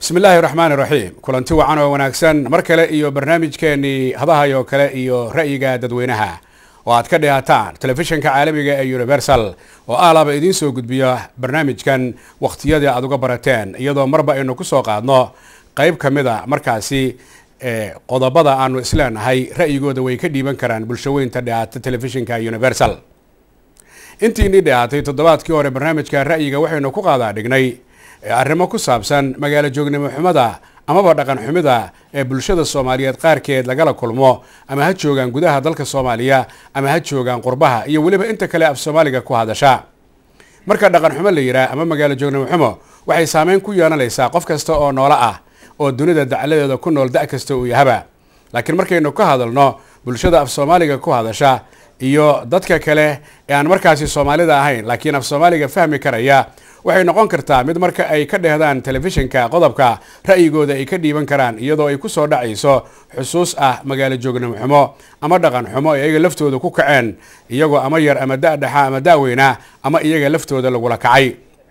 bismi illaahi raxmaan iraxiim kulanti wacan oo wanaagsan mar kale iyo barnaamijkeenii hadahayo kale iyo ra'yiga dadweynaha oo aad ka dhihataan telefishinka caalamiga ee universal oo aalaba idiin soo gudbiya barnaamijkan wakhtiyadii aad uga barateen iyadoo marba aynu ku soo qaadno qayb ka mid a markaasi qodobada aanu isleenahay ra'yigooda way ka dhiiban karaan bulshaweynta dhihaata telefishinka universal intiinii dhihaatay toddobaadkii hore barnaamijka ra'yiga waxaynu ku qaadaa dhignay arrimo ku saabsan magaalo joognimo xumada amaba dhaqan xumida ee bulshada soomaaliyeed qaarkeed lagala kulmo ama ha joogaan gudaha dalka soomaaliya ama ha joogaan qurbaha iyo weliba inta kale af soomaaliga ku hadasha marka dhaqan xumo la yidhaah ama magaalo joognimo xumo waxay saameyn ku yeelanaysaa qof kasta oo noolo ah oo dunida dacladeeda ku nool da' kasta uu yahaba laakiin markaynu ka hadalno bulshada af soomaaliga ku hadasha iyo dadka kale ee aan markaasi soomaalida ahayn laakiin af soomaaliga fahmi karaya waxay noqon kartaa mid marka ay ka dhehdaan telefishinka qodobka ra'yigooda ay ka dhiiban karaan iyadoo ay ku soo dhacayso xusuus ah magaalo joognimo xumo ama dhaqan xumo ee iyaga laftooda ku kaceen iyagoo ama yar ama da' dhexa ama da'weyna ama iyaga laftooda lagula kacay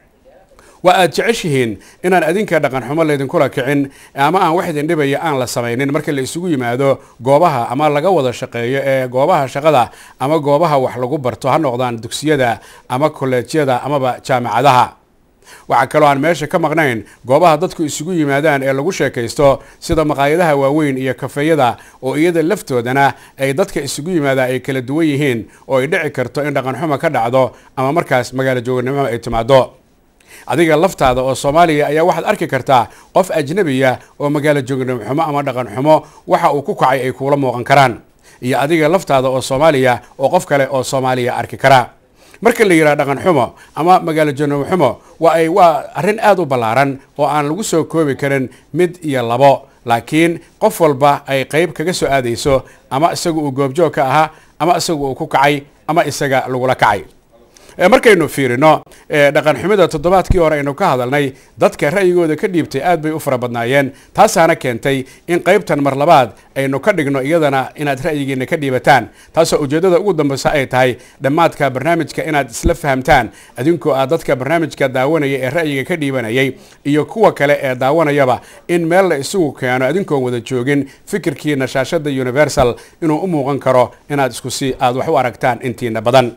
waa aad jeceshihiin inaan adinka dhaqan xumo laydinkula kicin ama aan wax idin dhibaya aan la samaynin marka la isugu yimaado goobaha ama laga wada shaqeeyo ee goobaha shaqada ama goobaha wax lagu barto ha noqdaan dugsiyada ama kolleejyada amaba jaamacadaha waxaa kaloo aan meesha ka maqnayn goobaha dadku isugu yimaadaan ee lagu sheekaysto sida maqaayadaha waaweyn iyo kafeeyada oo iyada laftoodana ay dadka isugu yimaada ay kala duwan yihiin oo ay dhici karto in dhaqan xumo ka dhacdo ama markaas magaalo joognimo ay timaado adiga laftaada oo soomaaliya ayaa waxaad arki kartaa qof ajnabiya oo magaalo joognimo xumo ama dhaqan xumo waxa uu ku kacay ay kuula muuqan karaan iyo adiga laftaada oo soomaaliya oo qof kale oo soomaaliya arki kara marka la yidhaha dhaqan xumo ama magaalo joognimo xumo waa ay waa arrin aada u ballaaran oo aan lagu soo koobi karin mid iyo labo laakiin qof walba ay qayb kaga soo aadayso ama isaga uu goobjoog ka ahaa ama isaga uu ku kacay ama isaga lagula kacay markaynu fiirino dhaqan xumida toddobaadkii hore aynu ka hadalnay dadka ra'yigooda ka dhiibtay aad bay u fara badnaayeen taasaana keentay in qaybtan mar labaad aynu ka dhigno iyadana inaad ra'yigiina ka dhiibataan taasoo ujeeddada ugu dambeysa ay tahay dhammaadka barnaamijka inaad isla fahamtaan adinkoo ah dadka barnaamijka daawanaya ee ra'yiga ka dhiibanayay iyo kuwa kale ee daawanayaba in meel la isugu keeno adinkoon wada joogin fikirkiina shaashada universal inuu u muuqan karo inaad isku si aad wax u aragtaan intiina badan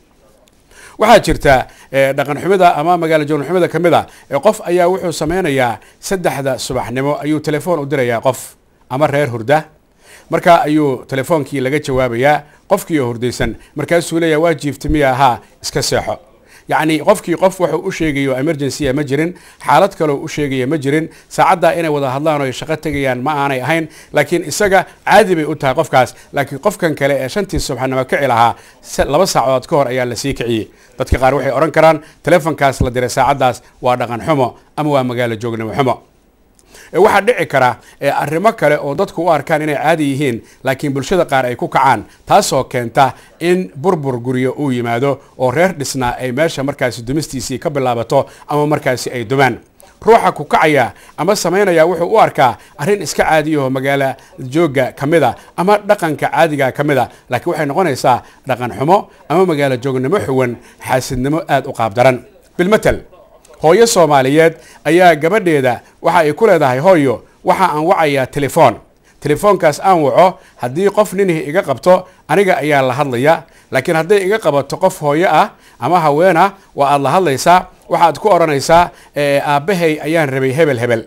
waxaa jirta dhaqan xumida ama magaalo joogno xumida ka mid a qof ayaa wuxuu sameynayaa saddexda subaxnimo ayuu telefoon u dirayaa qof ama reer hurda markaa ayuu telefoonkii laga jawaabayaa qofkii oo hurdaysan markaasuu leeyaha waa jiifta miya ahaa iska seexo yacni qofkii qof wuxuu u sheegayo emergencya ma jirin xaalad kaleo u sheegaya ma jirin saacaddaa inay wada hadlaan oo ay shaqo tegayaan ma aanay ahayn laakiin isaga caadi bay u tahay qofkaas laakiin qofkan kale ee shantii subaxnimo kici lahaa laba saacadood ka hor ayaa lasii kiciyey dadka qaar waxay odhan karaan telefonkaas la diray saacaddaas waa dhaqan xumo ama waa magaalo joognimo xumo waxaa dhici kara arrimo kale oo dadku u arkaan inay caadi yihiin laakiin bulshada qaar ay ku kacaan taasoo keenta in burbur guryo uu yimaado oo reer dhisnaa ay meesha markaasi dumistiisii ka bilaabato ama markaasi ay dumaan ruuxa ku kacaya ama samaynaya wuxuu u arkaa arrin iska caadiyaho magaalo jooga ka mid a ama dhaqanka caadiga ka mid a laakiin waxay noqonaysaa dhaqan xumo ama magaalo joognimo xuwan xaasidnimo aada u qaabdaran bilmatel hooyo soomaaliyeed ayaa gabadheeda waxa ay ku leedahay hooyo waxa aan wacayaa telefoon telefoonkaas aan waco haddii qof ninihii iga qabto aniga ayaa la hadlaya laakiin hadday iga qabato qof hooyo ah ama haweena waa aad la hadlaysaa waxaad ku odhanaysaa aabbahay ayaan rabay hebel hebel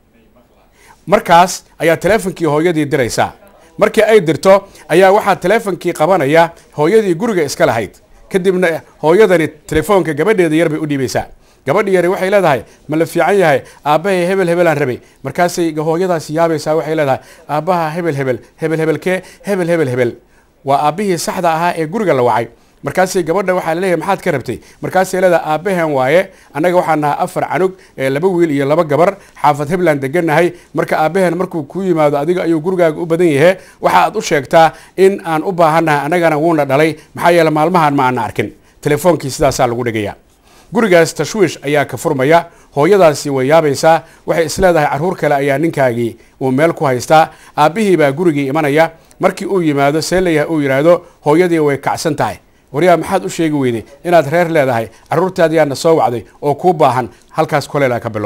markaas ayaa teleefonkii hooyadii diraysaa markii ay dirto ayaa waxaa teleefonkii qabanaya hooyadii guriga iska lahayd kadibna hooyadani telefoonka gabadheeda yar bay u dhiibaysaa gabadhi yari waxay leedahay ma la fiican yahay aabbahay hebel hebelaan rabay markaasay hooyadaasi yaabaysaa waxay leedahay aabbaha hebel hebel hebel hebelkee hebel hebel hebel waa aabbihii saxda ahaa ee guriga la wacay markaasay gabadha waxaa laleeyahay maxaad ka rabtay markaasay leedahay aabbahan waaye annaga waxaan nahaa afar canug laba wiil iyo laba gabar xaafad hebland degannahay marka aabbahan markuu ku yimaado adiga ayuu gurigaaga u badan yahe waxa aad u sheegtaa in aan u baahannahay annagana wuuna dhalay maxaa yeele maalmahan ma aana arkin telefoonkii sidaasaa lagu dhigaya gurigaas tashwiish ayaa ka furmaya hooyadaasi way yaabaysaa waxay isleedahay carruur kale ayaa ninkaagii uu meel ku haystaa aabbihii baa gurigii imanaya markii uu yimaado see layahay uu yidhaahdo hooyadii way kacsan tahay waryaa maxaad u sheegi weyday inaad reer leedahay carruurtaadiyaana soo wacday oo kuu baahan halkaas koleelaa ka bilowday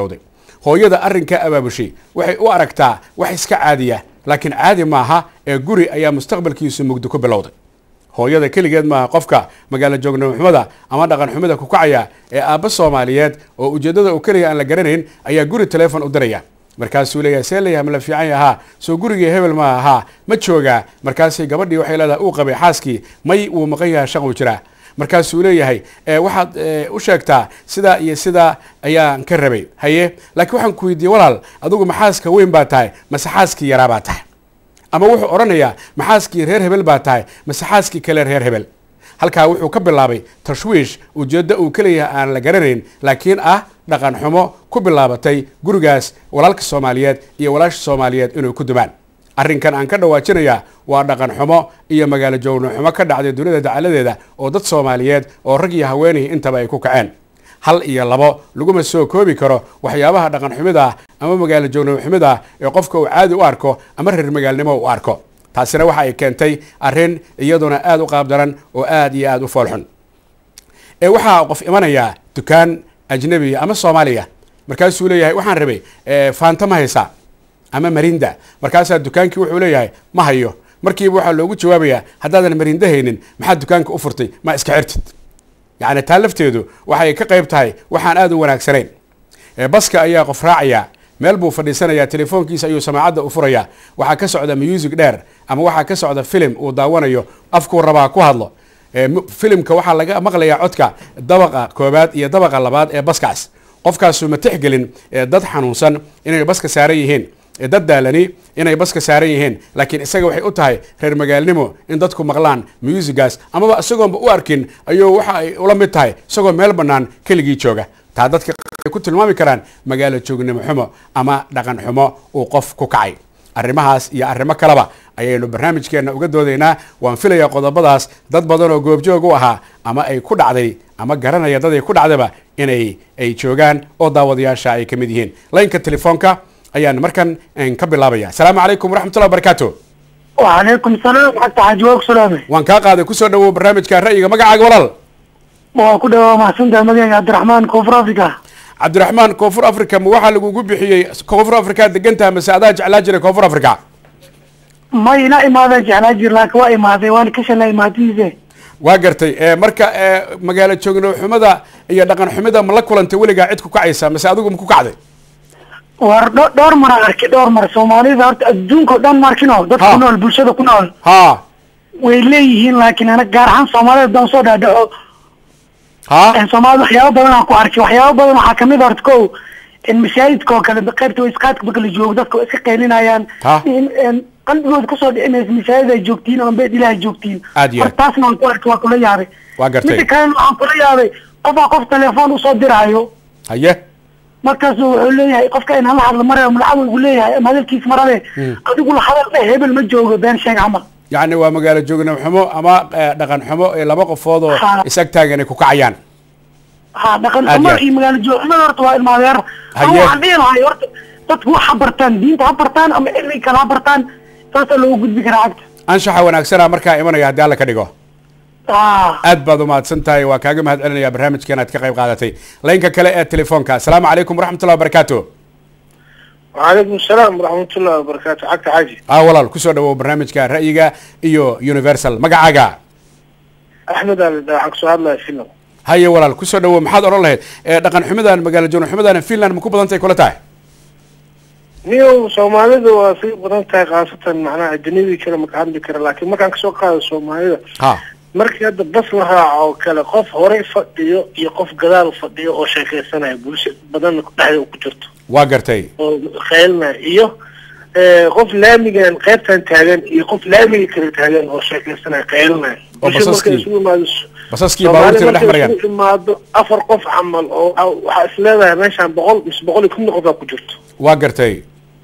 hooyada arrinka abaabushay waxay u aragtaa wax iska caadiya laakiin caadi maaha ee guri ayaa mustaqbalkiisu mugdi ku bilowday hooyada keligeed maaha qofka magaalo joognimoxumada ama dhaqan xumida ku kacaya ee aabba soomaaliyeed oo ujeeddada uu keliya aan la garanayn ayaa guri telefon u diraya markaasuu leeyahay see leeyahay ma la fiican yahaa soo gurigii hebel ma ahaa ma joogaa markaasay gabadhii waxay leedahay uu qabay xaaskii may wuu maqan yahay shaquu jiraa markaasuu leeyahay waxaad u sheegtaa sidaa iyo sidaa ayaan ka rabay haye laakiin waxaan ku weydiiyey walaal adigu maxaaska weyn baa tahay mase xaaskii yaraa baa tahay ama wuxuu odhanayaa maxaaskii reer hebel baa tahay mase xaaskii kale reer hebel halkaa wuxuu ka bilaabay tashwiish ujeeddo uu kaleeyahay aan la garanayn laakiin ah dhaqan xumo ku bilaabatay gurigaas walaalka soomaaliyeed iyo walaasha soomaaliyeed inay ku dumaan arrinkan aan ka dhawaajinayaa waa dhaqan xumo iyo magaalo joogno xumo ka dhacday dunida dacaladeeda oo dad soomaaliyeed oo rag iyo haweenihii intaba ay ku kaceen hal iyo labo laguma soo koobi karo waxyaabaha dhaqan xumida ah ama magaalo joogno xumida ah ee qofka uu caadi u arko ama reer magaalnimo u arko taasina waxa ay keentay arrin iyaduna aada u qaabdaran oo aada iyo aada u foolxun ee waxaa qof imanayaa dukaan ajnabiya ama soomaaliya markaasuu leeyahay waxaan rabay faanta ma haysaa ama marinda markaasaa dukaankii wuxuu leeyahay ma hayo markiiba waxaa loogu jawaabayaa haddaadan marinda haynin maxaad dukaanka u furtay ma iska xirtid yacni taa lafteedu waxay ka qayb tahay waxaan aada u wanaagsanayn baska ayaa qof raacaya meel buu fadhiisanayaa telefoonkiisa ayuu samaacadda u furayaa waxaa ka socda music dheer ama waxaa ka socda filim uu daawanayo afkuu rabaa ku hadlo filimka waxaa laga maqlayaa codka dabaqa koobaad iyo dabaqa labaad ee baskaas qofkaasu ma tixgelin dad xanuunsan inay baska saaran yihiin dad daalani inay baska saaran yihiin laakiin isaga waxay u tahay reer magaalnimo in dadku maqlaan musigaas amaba isagoonba u arkin ayuu waxa ay ula mid tahay isagoo meel bannaan keligii jooga taa dadka ku tilmaami karaan magaalo joognimo xumo ama dhaqan xumo uu qof ku kacay arrimahaas iyo arrimo kaleba ayaynu barnaamijkeenna uga doodaynaa waan filayaa qodobadaas dad badan oo goobjoog u ahaa ama ay ku dhacday ama garanaya dad ay ku dhacdaba inay ay joogaan oo daawadayaasha ay ka mid yihiin laynka telefoonka ayaan markan ka bilaabaya asalaamu calaykum waraxmatullahi wabarakaatu wacalaykum salaam xagta xaaji waa ku salaamay waan kaa qaaday kusoo dhawow barnaamijka ra'yiga magacaaga walaal waa ku dhawaa mahadsantaha magacayga cabdiraxmaan koonfur africa cabdiraxmaan koonfur africa ma waxaa lagugu bixiyey koonfur africa degantaha mase adaa jeclaa jiray koonfur africa may ina imaadeen jeclaa jir laakiin waa imaaday waan ka shalay imaadiise waa gartay marka magaalo joogno xumada iyo dhaqan xumida ma la kulantay weligaa cid ku kacaysa mase adigu ma ku kacday war dho dhowr mar arki dhowr mar soomaalida horta adduunka o dhan markino dad ku nool bulshada ku nool ha way leeyihiin laakiin ana gaar ahaan soomaalida haddaan soo dhaadhaco ha soomaalida waxyaaba badan aan ku arkay waxyaaba badan waxaa kamid a horta ko masaajidka oo kale qaybta waisqaadka marka la joogo dadka waa iska qaylinayaan Ha. qalbigooda kusoo dhicinaysa masaajid ay joogtiin ama beed ilaah ay joogtiin Aad iyo aad. horta taasna waan ku arkay waa kula yaabay Waa gartay. midda kalena waxaan kula yaabay qofaa qof telefoon usoo diraayo haye markaasu wuxuu leeyahay qofka in hala hadla marayo malacag ugu leeyahay ama hadalkiis marade adigu la hadal dheh hebel ma joogo been sheeg camal yacni waa magaalo joogno xumo ama eh, dhaqan xumo ee laba qofood oo Ha. isag taagan ay ku kacayaan ha dhaqan Aad xumo iyo aad. iyo magaalo joogxumada horta waa ilmaadeer Haye. ama waxaan dhihi lahay horta dadku wax ha bartaan diinta ha bartaan ama cilmiga kale ha bartaan saasaa loogu gudbi karaa cagta anshaxa wanaagsana markaa imanaya haddii alla ka dhigo ah aad baad umahadsan tahay waa kaaga mahad celinaya barnaamijkan aad ka qayb qaadatay laynka kale ee telefoonka asalaamu calaykum waraxmatullahi wabarakaatu وعليكم السلام ورحمة الله وبركاته حق حاجي ah walaal kusoo dhawow barnaamijka ra'yiga iyo universal magacaaga أحمد هذا حق سؤال الله فيلم haye walaal kusoo dhawow maxaad odhan lahayd Eh, dhaqan xumidan magaalo joogno xumidan finland ma ku badan tahay kula tahay نيو سوماليدا وفي بدن تاي خاصة معناها أجنبي كلا ما كان بكرة لكن ما كان كسو قاعد سوماليدا ha markii hadda bas la raaco kale qof horey fadhiyo iyo qof gadaal fadhiyo oo sheekaysanaya bulsho badan dhexda ku jirto waa gartay oo khaylna iyo eh, qof laamigan qaybtan taagan iyo qof laamiga kale taagan oo sheekaysanaya khaylna Oo bulsho markay basaskii- isugu imaado basaskii Soomaali baabuurtii la dhex markay marayaan isugu imaado afar qof camal oo a- waxaa is leedahay meeshaan boqol mise boqol iyo kun qof baa ku jirto waa gartay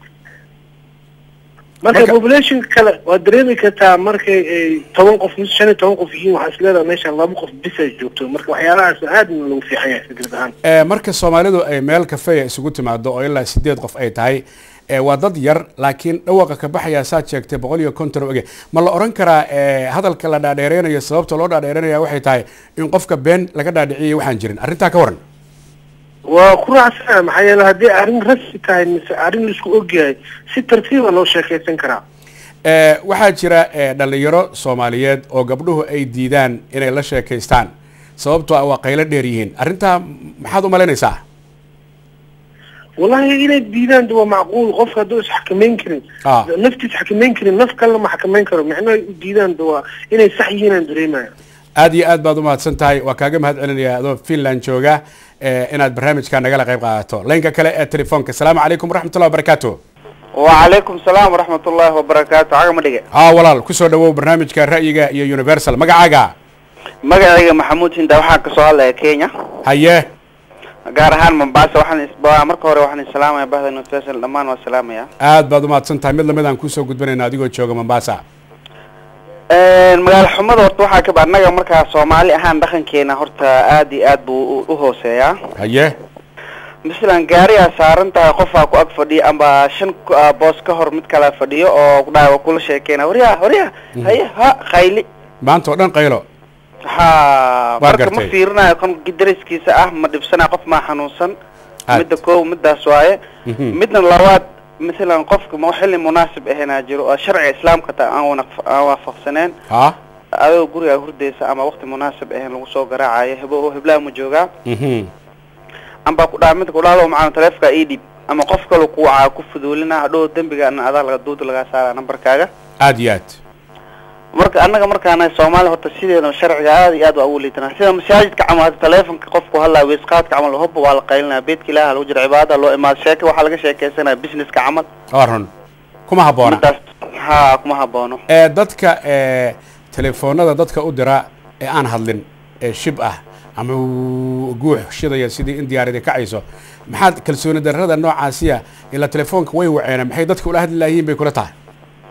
marka Marka- population kale waa dareemi kartaa markay ay toban qof mise shan iyo toban qof yihiin waxaa is leedahay meeshaan laba qof bis ay joogto marka waxyaalahaas aadna lagu fiican yahay fikrad ahaan Eh, marka soomaalidu ay meel kafeya isugu timaado oo ilaa sideed qof ay tahay eh, waa dad yar laakiin dhawaqa ka baxaya saad sheegtay boqol iyo konton oge ma la oran karaa eh, hadalka la dhaadheereynayo sababta loo dhaadheereynaya waxay tahay in qofka been laga dhaadhiciyay waxaan jirin arrintaa ka waran waa ku raacsana maxaa yeele haddii arrin rasmi tahay mise arrin laisku ogyahay si tartiiba loo sheekaysan karaa Eh, waxaa jira eh, dhalinyaro soomaaliyeed oo gabdhuhu ay diidaan inay la sheekaystaan sababtoo ah waa qaylo dheer yihiin arrintaa maxaad u malaynaysaa wallahi inay diidaan de waa macquul qofka hadduu isxakameyn karin Ah. naftiis xakameyn karin naf kalena ma xakameyn karo micnaha ay u diidaan de waa inay sax yihiin aan dareemaya aad iyo aad baad u mahadsan tahay waa kaaga mahad celinaya adoo finland jooga eh, inaad barnaamijka nagala qayb qaadato laynka kale ee telefoonka asalaamu calaykum waraxmatullahi wabarakaatu وعليكم السلام ورحمة الله وبركاته عقم دقة haa walaal kusoo dhawow barnaamijka ra'yiga iyo universal magacaaga مقعي محمود هندا waxaa kasoo hadlaya Kenya haye gaar ahaan Mombasa waxaan isbaa marka hore waxaan salaamaya bahda Universal dhamaan waa salaamaya aad baad u mahadsan tahay mid lamid aan kusoo gudbinayna adigoo jooga mombasa een magaal xumada horta waxaa ka annaga markaa Soomaali ahaan dhaqankeena horta aad iyo aad buu u- u hooseeyaa haye misalan gaariyaa saaran tahay qofaa ku ag fadhiya amba shan ku- ah, boos ka hor mid kala fadhiyo oo ku dhahay waa kula sheekeyna waryaa waryaa haye ha khayli maanta oo dhan qaylo ha Waa marka ma gartay. fiirinayo kon dariskiisa ah ma dhibsana qof maa xanuunsan Aad. midda koow midaas waaye Mhm. midna labaad masalan qofka ma xilli munaasib ahaynaa jiro oo sharciga islaamka ta aan wanaq- aan waafaqsaneen ha adoo gurigaa hurdaysa ama waqti munaasib ahayn lagu soo garaacayo hebo oo heblaha ma joogaa Mhm. amba ku dhaa midka kudhahdo macana taleefka ii dhib ama qof kale ku wacaa ku fuduulina hadhow dembiga ana adaa laga duuda lagaa saara nambarkaaga aad iyo aad marka annaga markaana soomaali horta sideeda sharciga aad iyo aad waa ugu liitanaa sida masaajidka camal hadda taleefonka qofku hadlaa weysqaadka camal hobba waa la qaylinaya beedka ilaaha lagu jira cibaadada loo imaado sheeka waxaa laga sheekeysanaya businesska camal waa run kuma habboona midaas ha kuma haboono ee dadka ee telefoonada dadka u dira ee aan hadlin ee shib ah ama uu guux shidaya sidii in diyaaradi kacayso maxaad kalsooni darrada noocaasiya ilaa telefoonka way waceena maxay dadka ula hadli layihiin bay kula tahay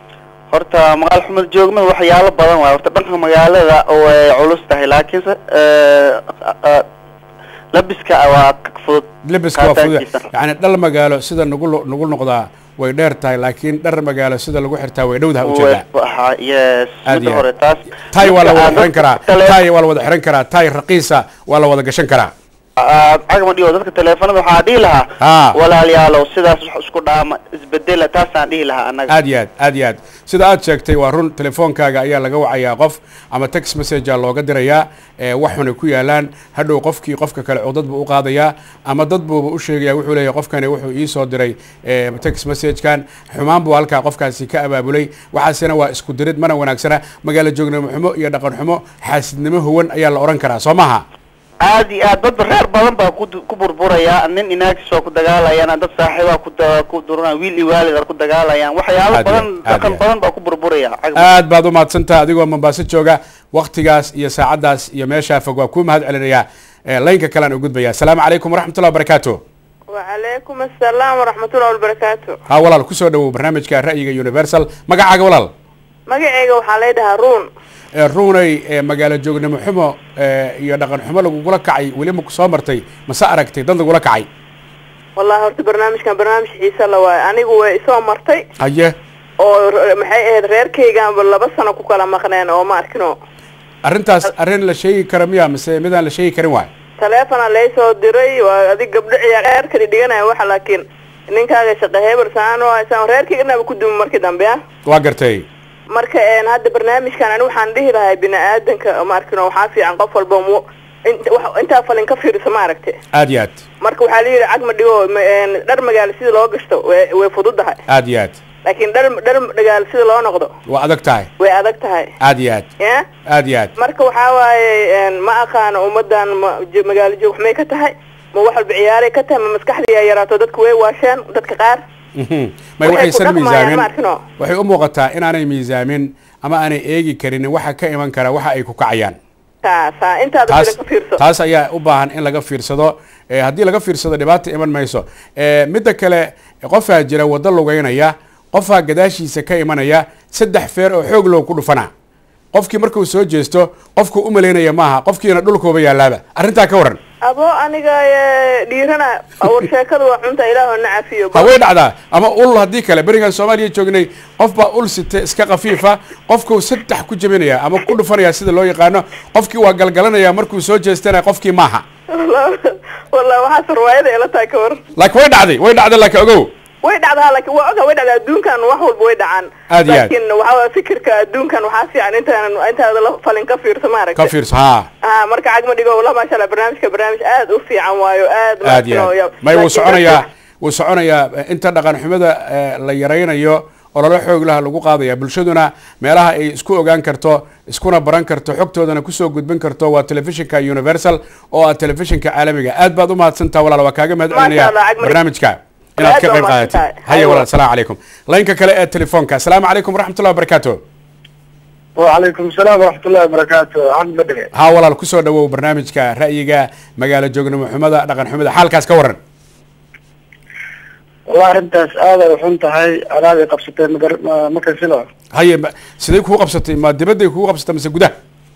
horta magaal xumad joogmada waxyaalo badan waay horta dhanka magaalada way culus tahay laakiinse eh, eh, labiska waa ka fudud lebiska waa fudud qaataankiisa. yani dhal magaalo sida nagu lo- nagu noqdaa way dheer tahay laakiin dhar magaalo sida lagu xirtaa way dhowdaha ujeedaa Way- yes Aad midda iyo hore aad. taas tay waa la Midka wada aan xiran karaa dadka tele- tay waa la wada xiran karaa tay raqiisa waa la wada gashan karaa aad cagma dhigo dadka teleefanada waxaa dhihi lahaa Ha. walaalayaalow sidaas wax isku dhaama isbedela taasaan dhihi lahaa annaga aad iyo aad aad iyo aad sida aad sheegtay waa run telefoonkaaga ayaa laga wacayaa qof ama text messagea looga dirayaa ee wax xunay ku yaalaan hadhow qofkii qofka kale codad buu u qaadayaa ama dad buuba u sheegaya wuxuu leeyahay qofkani wuxuu ii soo diray ee, text messagekan xumaan buu halkaa qofkaasi ka abaabulay waxaasina waa isku dirid mana wanaagsana magaalo joognimo xumo iyo dhaqan xumo xaasidnimo huwan ayaa la odhan karaa soo maha aad iyo aad dad reer badan baa ku ku burburaya nin inaagis waa ku dagaalayaan dad saaxiibaa ku da- ku durana wiil iyo waalid aa ku dagaalayaan waxyaalo Aad iyo badan aad, aad dhaqan iyo badan baa ku burburaya cagma aad baad u mahadsantaha adigoo mombaaso jooga waktigaas iyo saacaddaas iyo meeshaa fog waa kuu mahad celinayaa ee, laynka kalean u gudbaya asalaamu calaykum waraxmatullahi wabarakaatu وعليكم السلام ورحمة الله وبركاته ha walaal kusoo dhawow barnaamijka ra'yiga universal magacaaga walaal magacayga waxaa leedhahaa ruun ee, ruunay ee, magaalo joognimo xumo ee, iyo dhaqan xumo lagugula kacay weli ma soo martay mase aragtay dad lagula kacay wallahi horta barnaamijkan barnaamij xiisa la waayo anigu way isoo martay haye oo r- maxay ahayd reerkaygaanba laba sano ku kala maqneen oo ma arkino arrintaas arrin la sheegi kara miya mise midaan la sheegi karin waay taleefona laysoo diray waa adig gabdho ciyaar reerkadi dhiganaya waxa laakiin ninkaaga shaqa hebel saan oo saan reerkayga dhanaba ku dumi markii dambe ah waa gartay marka een hadda barnaamijkan ani waxaan dhihi lahay bini aadanka ma arkino waxaa fiican qof walba mu in- wax- intaa falin ka fiirisa ma aragte aad iyo aad marka waxaa la yidhi cagma dhigo ma- een, dhar magaalo sida loo gashto way way fududahay aad iyo aad laakiin dhar dhar magaalo sida loo noqdo waa adag tahay way adag tahay aad iyo aad ya aad iyo aad marka waxaa waaye een, ma aqaano ummadan ma jo- magaalo joog waxmay ka tahay ma wax walba ciyaaray ka tahay ma maskaxdii ay yaraato dadku way waasheen dadka qaar Mhm. may Waxay waxaysan ku dhaqmayaan, miisaamin ma arkino. waxay u muuqataa inaanay miisaamin ama aanay eegi karin waxa ka iman kara waxa ay ku kacayaan taasa intaada taas filan ka fiirso taas ayaa u baahan in laga fiirsado Eh, haddii laga fiirsado dhibaata iman mayso Eh, midda kale qofaa jira waddo lugeynaya qofaa gadaashiisa ka imanaya saddex feer oo xoog loo ku dhufana qofkii markuu soo jeesto qofku u malaynaya maaha qofkiina dhulkooba yaalaaba arrintaa ka waran abo aniga ee, dhiirana war sheekadu waa cunta ilaahoo na cafiyo ha way dhacdaa ama ul haddii kale berigaan soomaaliya joognay qof baa ul site iska khafiifa qofkuu saddex ku jebinaya ama ku dhufanaya sida loo yaqaano qofkii waa galgalanaya markuu soo jeestana qofkii maaha wallahi waxaas riwaayada ila tahay ka war laakiin way dhacday way dhacday laakiin ogow way dhacdaa laakiin waa oga way dhacdaa adduunkan wax walba way dhacaan Aad iyo aad. laakiin waxaa waye fikirka adduunkan waxaa fiican intaan intaada la falin ka fiirso ka maaragtay fiirso ha ha marka cagma dhigo wallah maasha allah barnaamijka barnaamij aad u fiican waayo aad aad iyo maaragtay oo aad yab- may wuu laakiin soconayaa dadka- wuu soconayaa eh, inta dhaqan xumada eh, la yaraynayo ololo xoog laha lagu qaadaya bulshaduna meelaha ay isku ogaan karto iskuna baran karto xogtoodana kusoo gudbin karto waa telefishinka universal oo ah telefishinka caalamiga aad baad u mahadsantaha walaal waa kaaga mahad Masha celinaya Allah, Cagmar. barnaamijka inaad Aad ka baa qayb mahadsan qaadatid tahay. haya Hayo. walaal asalaamu calaykum laynka kale ee telefoonka asalaamu calaykum waraxmatullahi wabarakaatu وعليكم السلام ورحمة الله وبركاته عبد بدري ha walaal kusoo dhawow barnaamijka ra'yiga magaalo joognimo xumada dhaqan xumada xaalkaas ka waran والله أنت هذا وحنت هاي أنا قبستي مقر ما كان سلا haye ma- sidee kugu qabsatay ma dibadday kugu qabsatay mise gudaha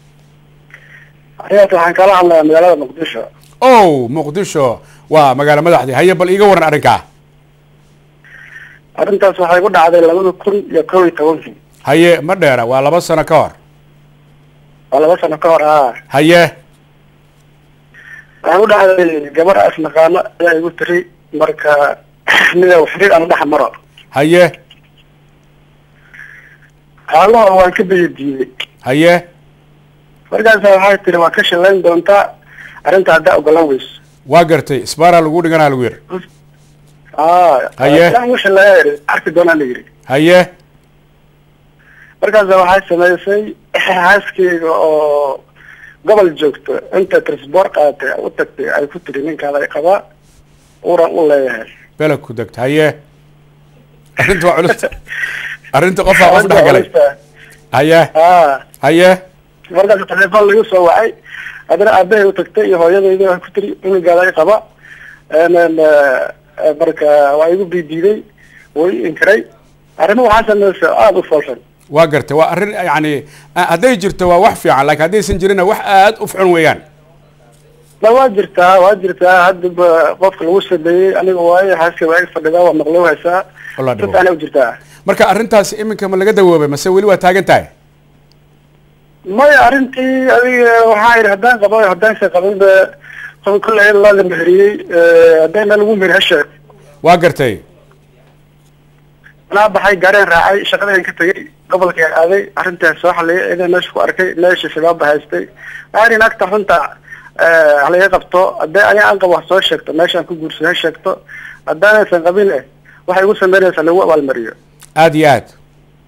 هي waxaan kala hadlaya magaalada muqdisho o muqdisho waa magaalo madaxdii haye bal iiga waran arrinkaa arrintaas waxay ku dhacday labada kun iyo kow iyo tobankii haye ma dheera waa laba sano ka hor waa laba sano ka hor ah haye waxay ku dhacday gabar as naqaano ayaa igu tiri marka mida xiriir aan dhex maro haye xaalaha waan ka biyo diiday haye markaasa waxay tiri waa ka shalayn doontaa arrinta haddaa ogolaan weyso waa gartay isbaara lagu dhiganaa lagu yidhi ah Haye. ilaan u shaleeya yidhi arki doonaa la yidhi haye markaasa waxay samaysay xaaskeyga oo gobol joogto inta trisboor qaadatay u tagtay ay ku tiri ninkaada ay qabaa uran u leeyahay belag ku degta haye arrinta waa culus arrinta qofaa qof dhex galay haye ah haye markaas telefoon lagu soo wacay haddana aabahay u tagtay iyo hooyadayda waxay ku tiri cunugaada ay qaba n marka waa igu biidiiday way inkiray arrimo waxaa samaysa aada u foolxun waa gartay waa arrin yani ah, hadday jirto waa wax fiican laakiin haddaysan jirinna wax aad u fuxun weeyaan ma waa jirtaa waa jirtaa haddaba qofka lagu sameeyey aniga waayo xaaska waa ig fadhidaa waa maqlo haysaa Wallah dhawo. dadana u jirtaa marka arrintaas iminka ma laga dawoobay mase weli waa taagan tahay maya arrintii adiga waxaa yidhi haddaan qabo haddaansa qabin ba qof kolley la la meheriyey haddayna lagu meheri hasheeg waa gartay anaa baxay gaareen raacay shaqadeen ka tegay gobolkeen aaday arrintaas soo xaliyay idan meesha ku arkay meesha shabaab haystay waxaa yidhi naagta runta halaga qabto haddii aniga aan qabo wax soo sheegto meeshaan ku guursado ha sheegto haddaanaysan qabin eh waxay igu sameynaysaa lagu abaalmariyo aad iyo aad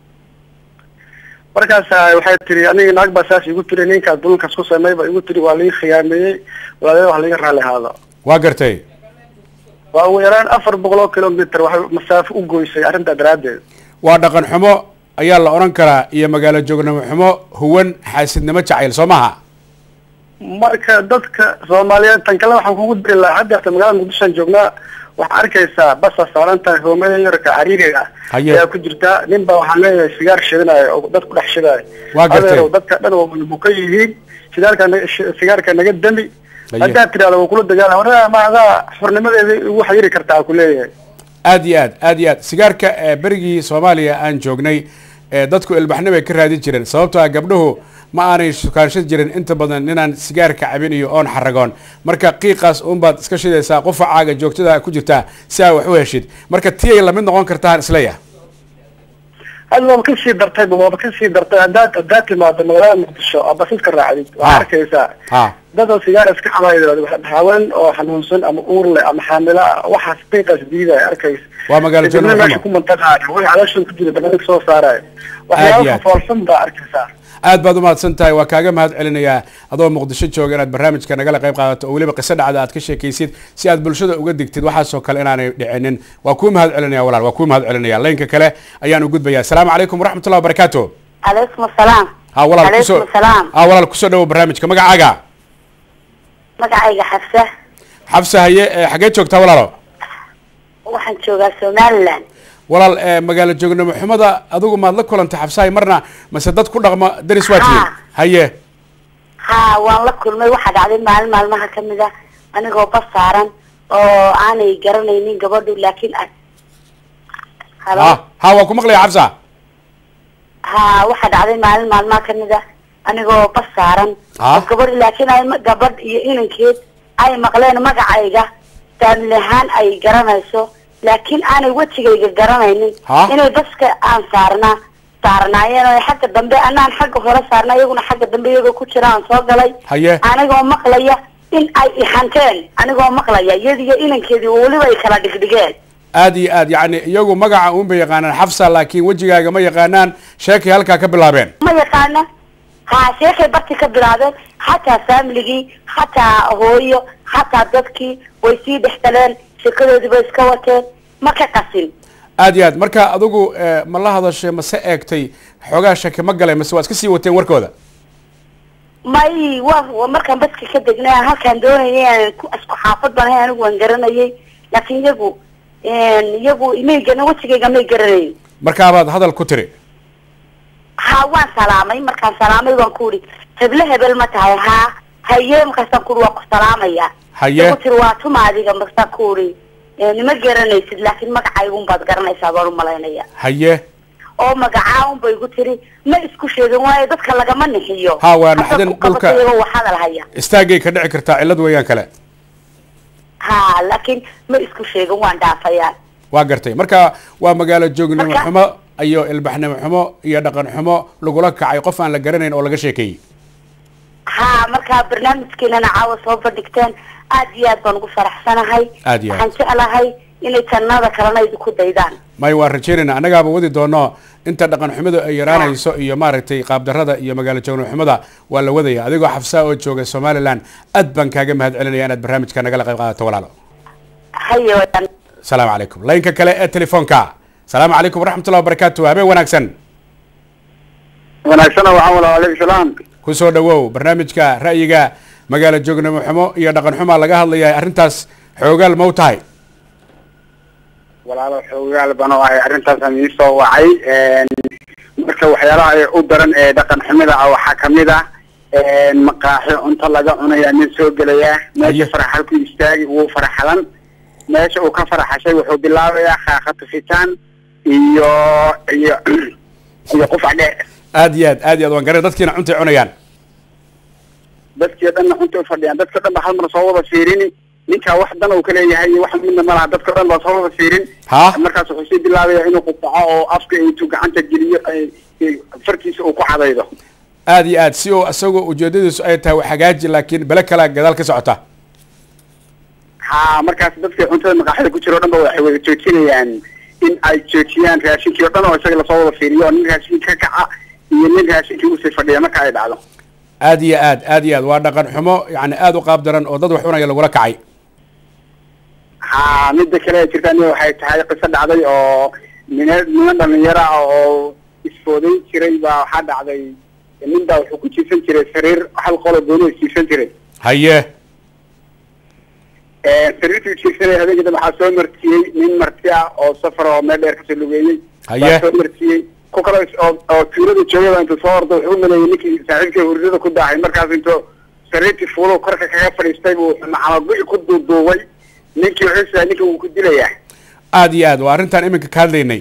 markaas waxay tiri aniga naag baa saas igu tiri ninkaas dulunkaas ku sameey ba igu tiri waa laga khiyaameeyey walaalaha wax laga raali ahaado waa gartay waa ugu yaraan afar boqol oo kilomitr waxay masaafo u goysay arrintaa daraaddeed waa dhaqan xumo ayaa la odhan karaa iyo magaalo joognimo xumo huwan xaasidnimo jacayl soo maha marka dadka soomaaliyeed tan kale waxaan kugu diri lahaa hadda hata magaalada muqdishoan joognaa waxaa arkaysaa basa saaran tahay hoomada yarka cariiriga ah Haye. ayaa ku jirta nin baa waxaan leeyahay sigaar shidanayo oo dad ku dhex shidaayo Waa gartay. adeerow dadka dhan waa mulmuka yihiin shidaalka naga- shi- sigaarka naga dami Haye. haddaad tirahdo waa kula dagaala warraa ma adaa xurnimadeeda igu xayiri kartaa ku leeyahay aad iyo aad aad iyo aad sigaarka ee berigii soomaaliya aan joognay ee dadku ilbaxnimo ay ka raadin jireen sababtoo ah gabdhuhu ma aanay sukaanshan jirin inta badan ninaan sigaarka cabin iyo oon xaragoon marka qiiqaas uunbaad iska shidaysaa qufacaaga joogtada ku jirtaa si aa wax u heshid marka tiyay lamid noqon kartaan isleeyahay hadda waaba kasii dartayba waaba kasii dartay haddaad haddaad timaado magaalada muqdisho oo basidka raacdid Ah. waxaa arkaysaa ha dad oo sigaar iska cabaydo haween oo xanuunsan ama uur leh ama xaamilo ah waxaas qiiqaas diidaya arkaysa Waa magaalo Kadibna Jannada meesha Xumo. ku mantaqaayo way calooshan ku jira banaanka soo saaraya Aad iyo waxyaaba aad. foolxun baa arkaysaa aad baad umahadsan tahay waa kaaga mahad celinayaa adoo muqdisho jooga inaad barnaamijka nagala qayb qaadato oo weliba qiso dhacda aad ka sheekaysid si aad bulshada uga digtid waxaasoo kale inaanay dhicinin waa kuu mahad celinaya walaal waa kuu mahad celinaya laynka kale ayaan u gudbaya asalaamu calaykum waraxmatullahi wabarakaatu calaykum asalaam ha walaal calaykum kusoo asalaam ha walaal kusoo dhawo barnaamijka magacaaga magacayga xafsa xabsa haye ee xaggee joogtaa walaalo waxaan joogaa somaliland walaal ee magaalo joognimo xumada adigu maad la kulantay xabsahay marna mase dad ku dhaqma daris waa tihiin Ha. haye ha waan la kulmay waxaa dhacday maalin maalmaha kamid a anigoo bas saaran oo aanay garanaynin gabadhu laakiin a- halo ha ha waa ku maqlaya xabsa ha waxaa dhacday maalin maalmaha kamid a anigoo bas saaran Ah. oo gabadh laakiin ay ma- gabadh iyo inankeed ay maqleen magacayga faamili ahaan ay garanayso laakiin aanay wejigayga garanaynin Ha? inay baska aan saarnaa saarnaayeen oo ay xagga dambe anaan xagga hore saarnaa iyaguna xagga dambe iyagoo ku jira aan soo galay Haye. anigoo maqlaya in ay ihanteen anigoo maqlaya iyadiyo inankeedii weliba ay kala dhigdhigeen aad iyo aad yacni iyagu magaca uun bay yaqaanaan xafsa laakiin wejigaaga ma yaqaanaan sheekay halkaa ka bilaabeen ma yaqaana ha sheekay barti ka bilaabeen xataa faamiligii xataa hooyo xataa dadkii way sii dhex galeen sheekadoodii bay iska wateen ma ka qasin aad iyo aad marka adigu eh, ma la hadashay mase eegtay xoogaa shaki ma galay mase waa iska sii wateen warkooda may wa wa markaan baska ka degnay aan halkaan doonayay aan ku isku xaafad baan ahay anigu waan garanayay laakiin iyagu iyagu may garan wejigayga may garanayn markaabaad hadal ku tiri ha waan salaamay markaan salaamay waan ku uri heble hebel ma tahay ha haye markaasaan ku uri waa ku salaamaya Haye. ku tiri waa tuma adiga markaasaan ku uri nima garanaysid laakiin magacaygun baad garanaysaa baan umalaynaya haye oo magacaa unbay igu tiri ma isku sheegin waayo dadka lagama nixiyo Ha, waa Haddaad naxdin ku qabato dhulka- iyagoo wax hadal haya istaagay ka dhici kartaa cillad weeyaan kale ha laakiin ma isku sheegin waan dhaafayaan waa gartay marka waa magaalo joognimo Marka- xumo iyo ilbaxnimo xumo iyo dhaqan xumo lagula kacay qof aan la garanayn oo laga sheekeeyey ha markaa barnaamijkeenana caawa soo bandhigteen aad iyo aad baan ugu faraxsanahay Aad iyo aad. waxaan jeclahay inay jannada kalena idinku daydaan may waan rajaynayna annagaaba wadi doono inta dhaqan xumadu ay yaraanayso iyo maaragtay qaabdarrada iyo magaalo joognimo xumada waa la wadaya adigoo xafsaa oo jooga somaliland aad baan kaaga mahad celinaya inaad barnaamijka nagala qayb qaadato walaalo haye wadaan asalaamu calaykum laynka kale ee telefoonka asalaamu calaykum waraxmatullahi wabarakaatu habeen wanaagsan wanaagsana waxaan wala aleykum salaam ku soo dhawow barnaamijka ra'yiga magaalo joognimo xumo iyo dhaqan xumaa laga hadlaya arrintaas xoogaal ma u tahay walaalo xoogaal baan oo ahay arrintaasaan ii soo wacay marka waxyaalaha ay u daran ee dhaqan xumida ah waxaa kamid ah maqaaxi cunto laga cunaya nin soo gelaya Haye. meesha faraxal ku istaagi wuu faraxalan meesha uu ka faraxashay wuxuu bilaabayaa khaaqa tufitaan iyo iyo iyo qufac dheer aad iyo aad aad iyo aad waan garan dadkiina cuntay cunayaan dadkii dhanna cunta ufadhiyaan dadka dhan ba hal mar soo wada fiirini ninkaa wax dan uu ka leeyahay iyo wax midna ma laha dadka dhan baa soo wada fiirin Ha? markaas wuxuu sii bilaabaya inuu qufaco oo afka intuu gacanta geliyo ay- ay- farkiisa uu ku cadaydo aad iyo aad si uu isagoo ujeedadiisu ay tahay wax hagaaji laakiin bele kalaa gadaal ka socota ha markaas dadka cuntada maqaaxida ku jira o dhan ba waxay wada joojinayaan in ay joojiyaan raashinkii o dhan oo isaga lasoo wada fiiriyo oo nin raashinka ka kaca iyo nin raashinkii usii fadhiya marka ay dhacdo aad iyo aad aad iyo aad waa dhaqan xumo yani aad u qaab daran oo dad wax cunaya lagula kacay ha midda kale ee jirta aniga waxay tahay qiso dhacday oo nina niman dhalinyaro ah oo isfoodayn jiray baa waxaa dhacday nin baa wuxuu ku jiifsan jiray sariir hal qolo gooni jiifsan jiray haye sariirtuu jiifsanay habeenkii dambe waxaa soo martiyey nin marti ah oo safar oo meel dheer kasoo lugeeyey Haye. baa soo martiyey ku kale oo oo tuulada joogaba intuu soo ordo wuxuu u maleeyey ninkii saaxiibkii hurdada ku daahay markaas intuu sariirtii fuulo korka kaga fadhiistay buu macamaguci ku duuduubay ninkii wuxuu sidaa ninka wuu ku dilayaa aad iyo aad waa arrintaan iminka ka hadlaynay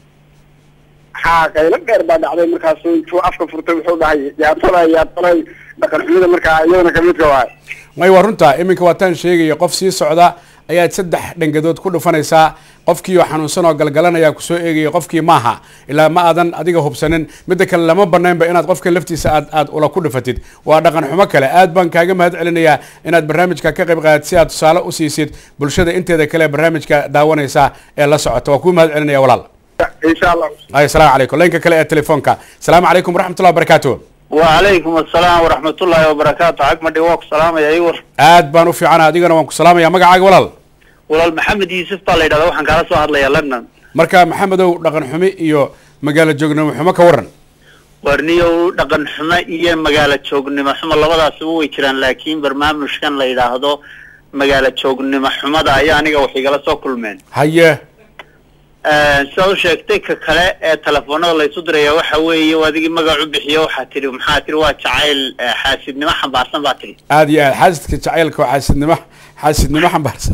ha qaylo dheer baa dhacday markaasu intuu afka furtay wuxuu dhahay yaa tolay yaa tolay dhaqan xumida markaa iyadana kamidka waay may waa runta iminka waataan sheegaya qof sii socda ayaad saddex dhangadood ku dhufanaysaa qofkii oo xanuunsan oo galgalanaya kusoo eegaya qofkii maaha ilaa ma aadan adiga hubsanin midda kale lama banaynba inaad qofka laftiisa aad aad ula ku dhufatid waa dhaqan xumo kale aad baan kaaga mahad celinayaa inaad barnaamijka ka qayb qaadad si aad tusaale u siisid bulshada inteeda kale ee barnaamijka daawanaysa ee la socota waa kuu mahad celinaya walaal insha allah ay asalaamu calaykum laynka kale ee telefoonka asalaamu calaykum waraxmatullahi wabarakaatu وعليكم السلام ورحمة الله وبركاته حق مدي ووك سلام يا ايور aad baan u fiicana adigana waan ku salaamaya magacaaga walaal walaal maxamed yuusuf baa la yidhahda waxaan kaala soo hadlayaa london marka maxamedow dhaqan xumi iyo magaalo joognimo xumo ka waran warniyow dhaqan xumo iyo magaalo joognimo xumo labadaasba way jiraan laakiin barnaamijkan la yidhaahdo magaalo joognimo xumada ayaa aniga wax igala soo kulmeen haye sidaad u sheegtay ka kale ee telefoonada laysu diraya waxa weeye adigii magac u bixiyo waxaa tidhi maxaa tidhi waa jacayl eh, xaasidnimo xambaarsan baa tidhi aad iyo aad xaasidka jacaylka oo xaasidnimo xaasidnimo xambaarsan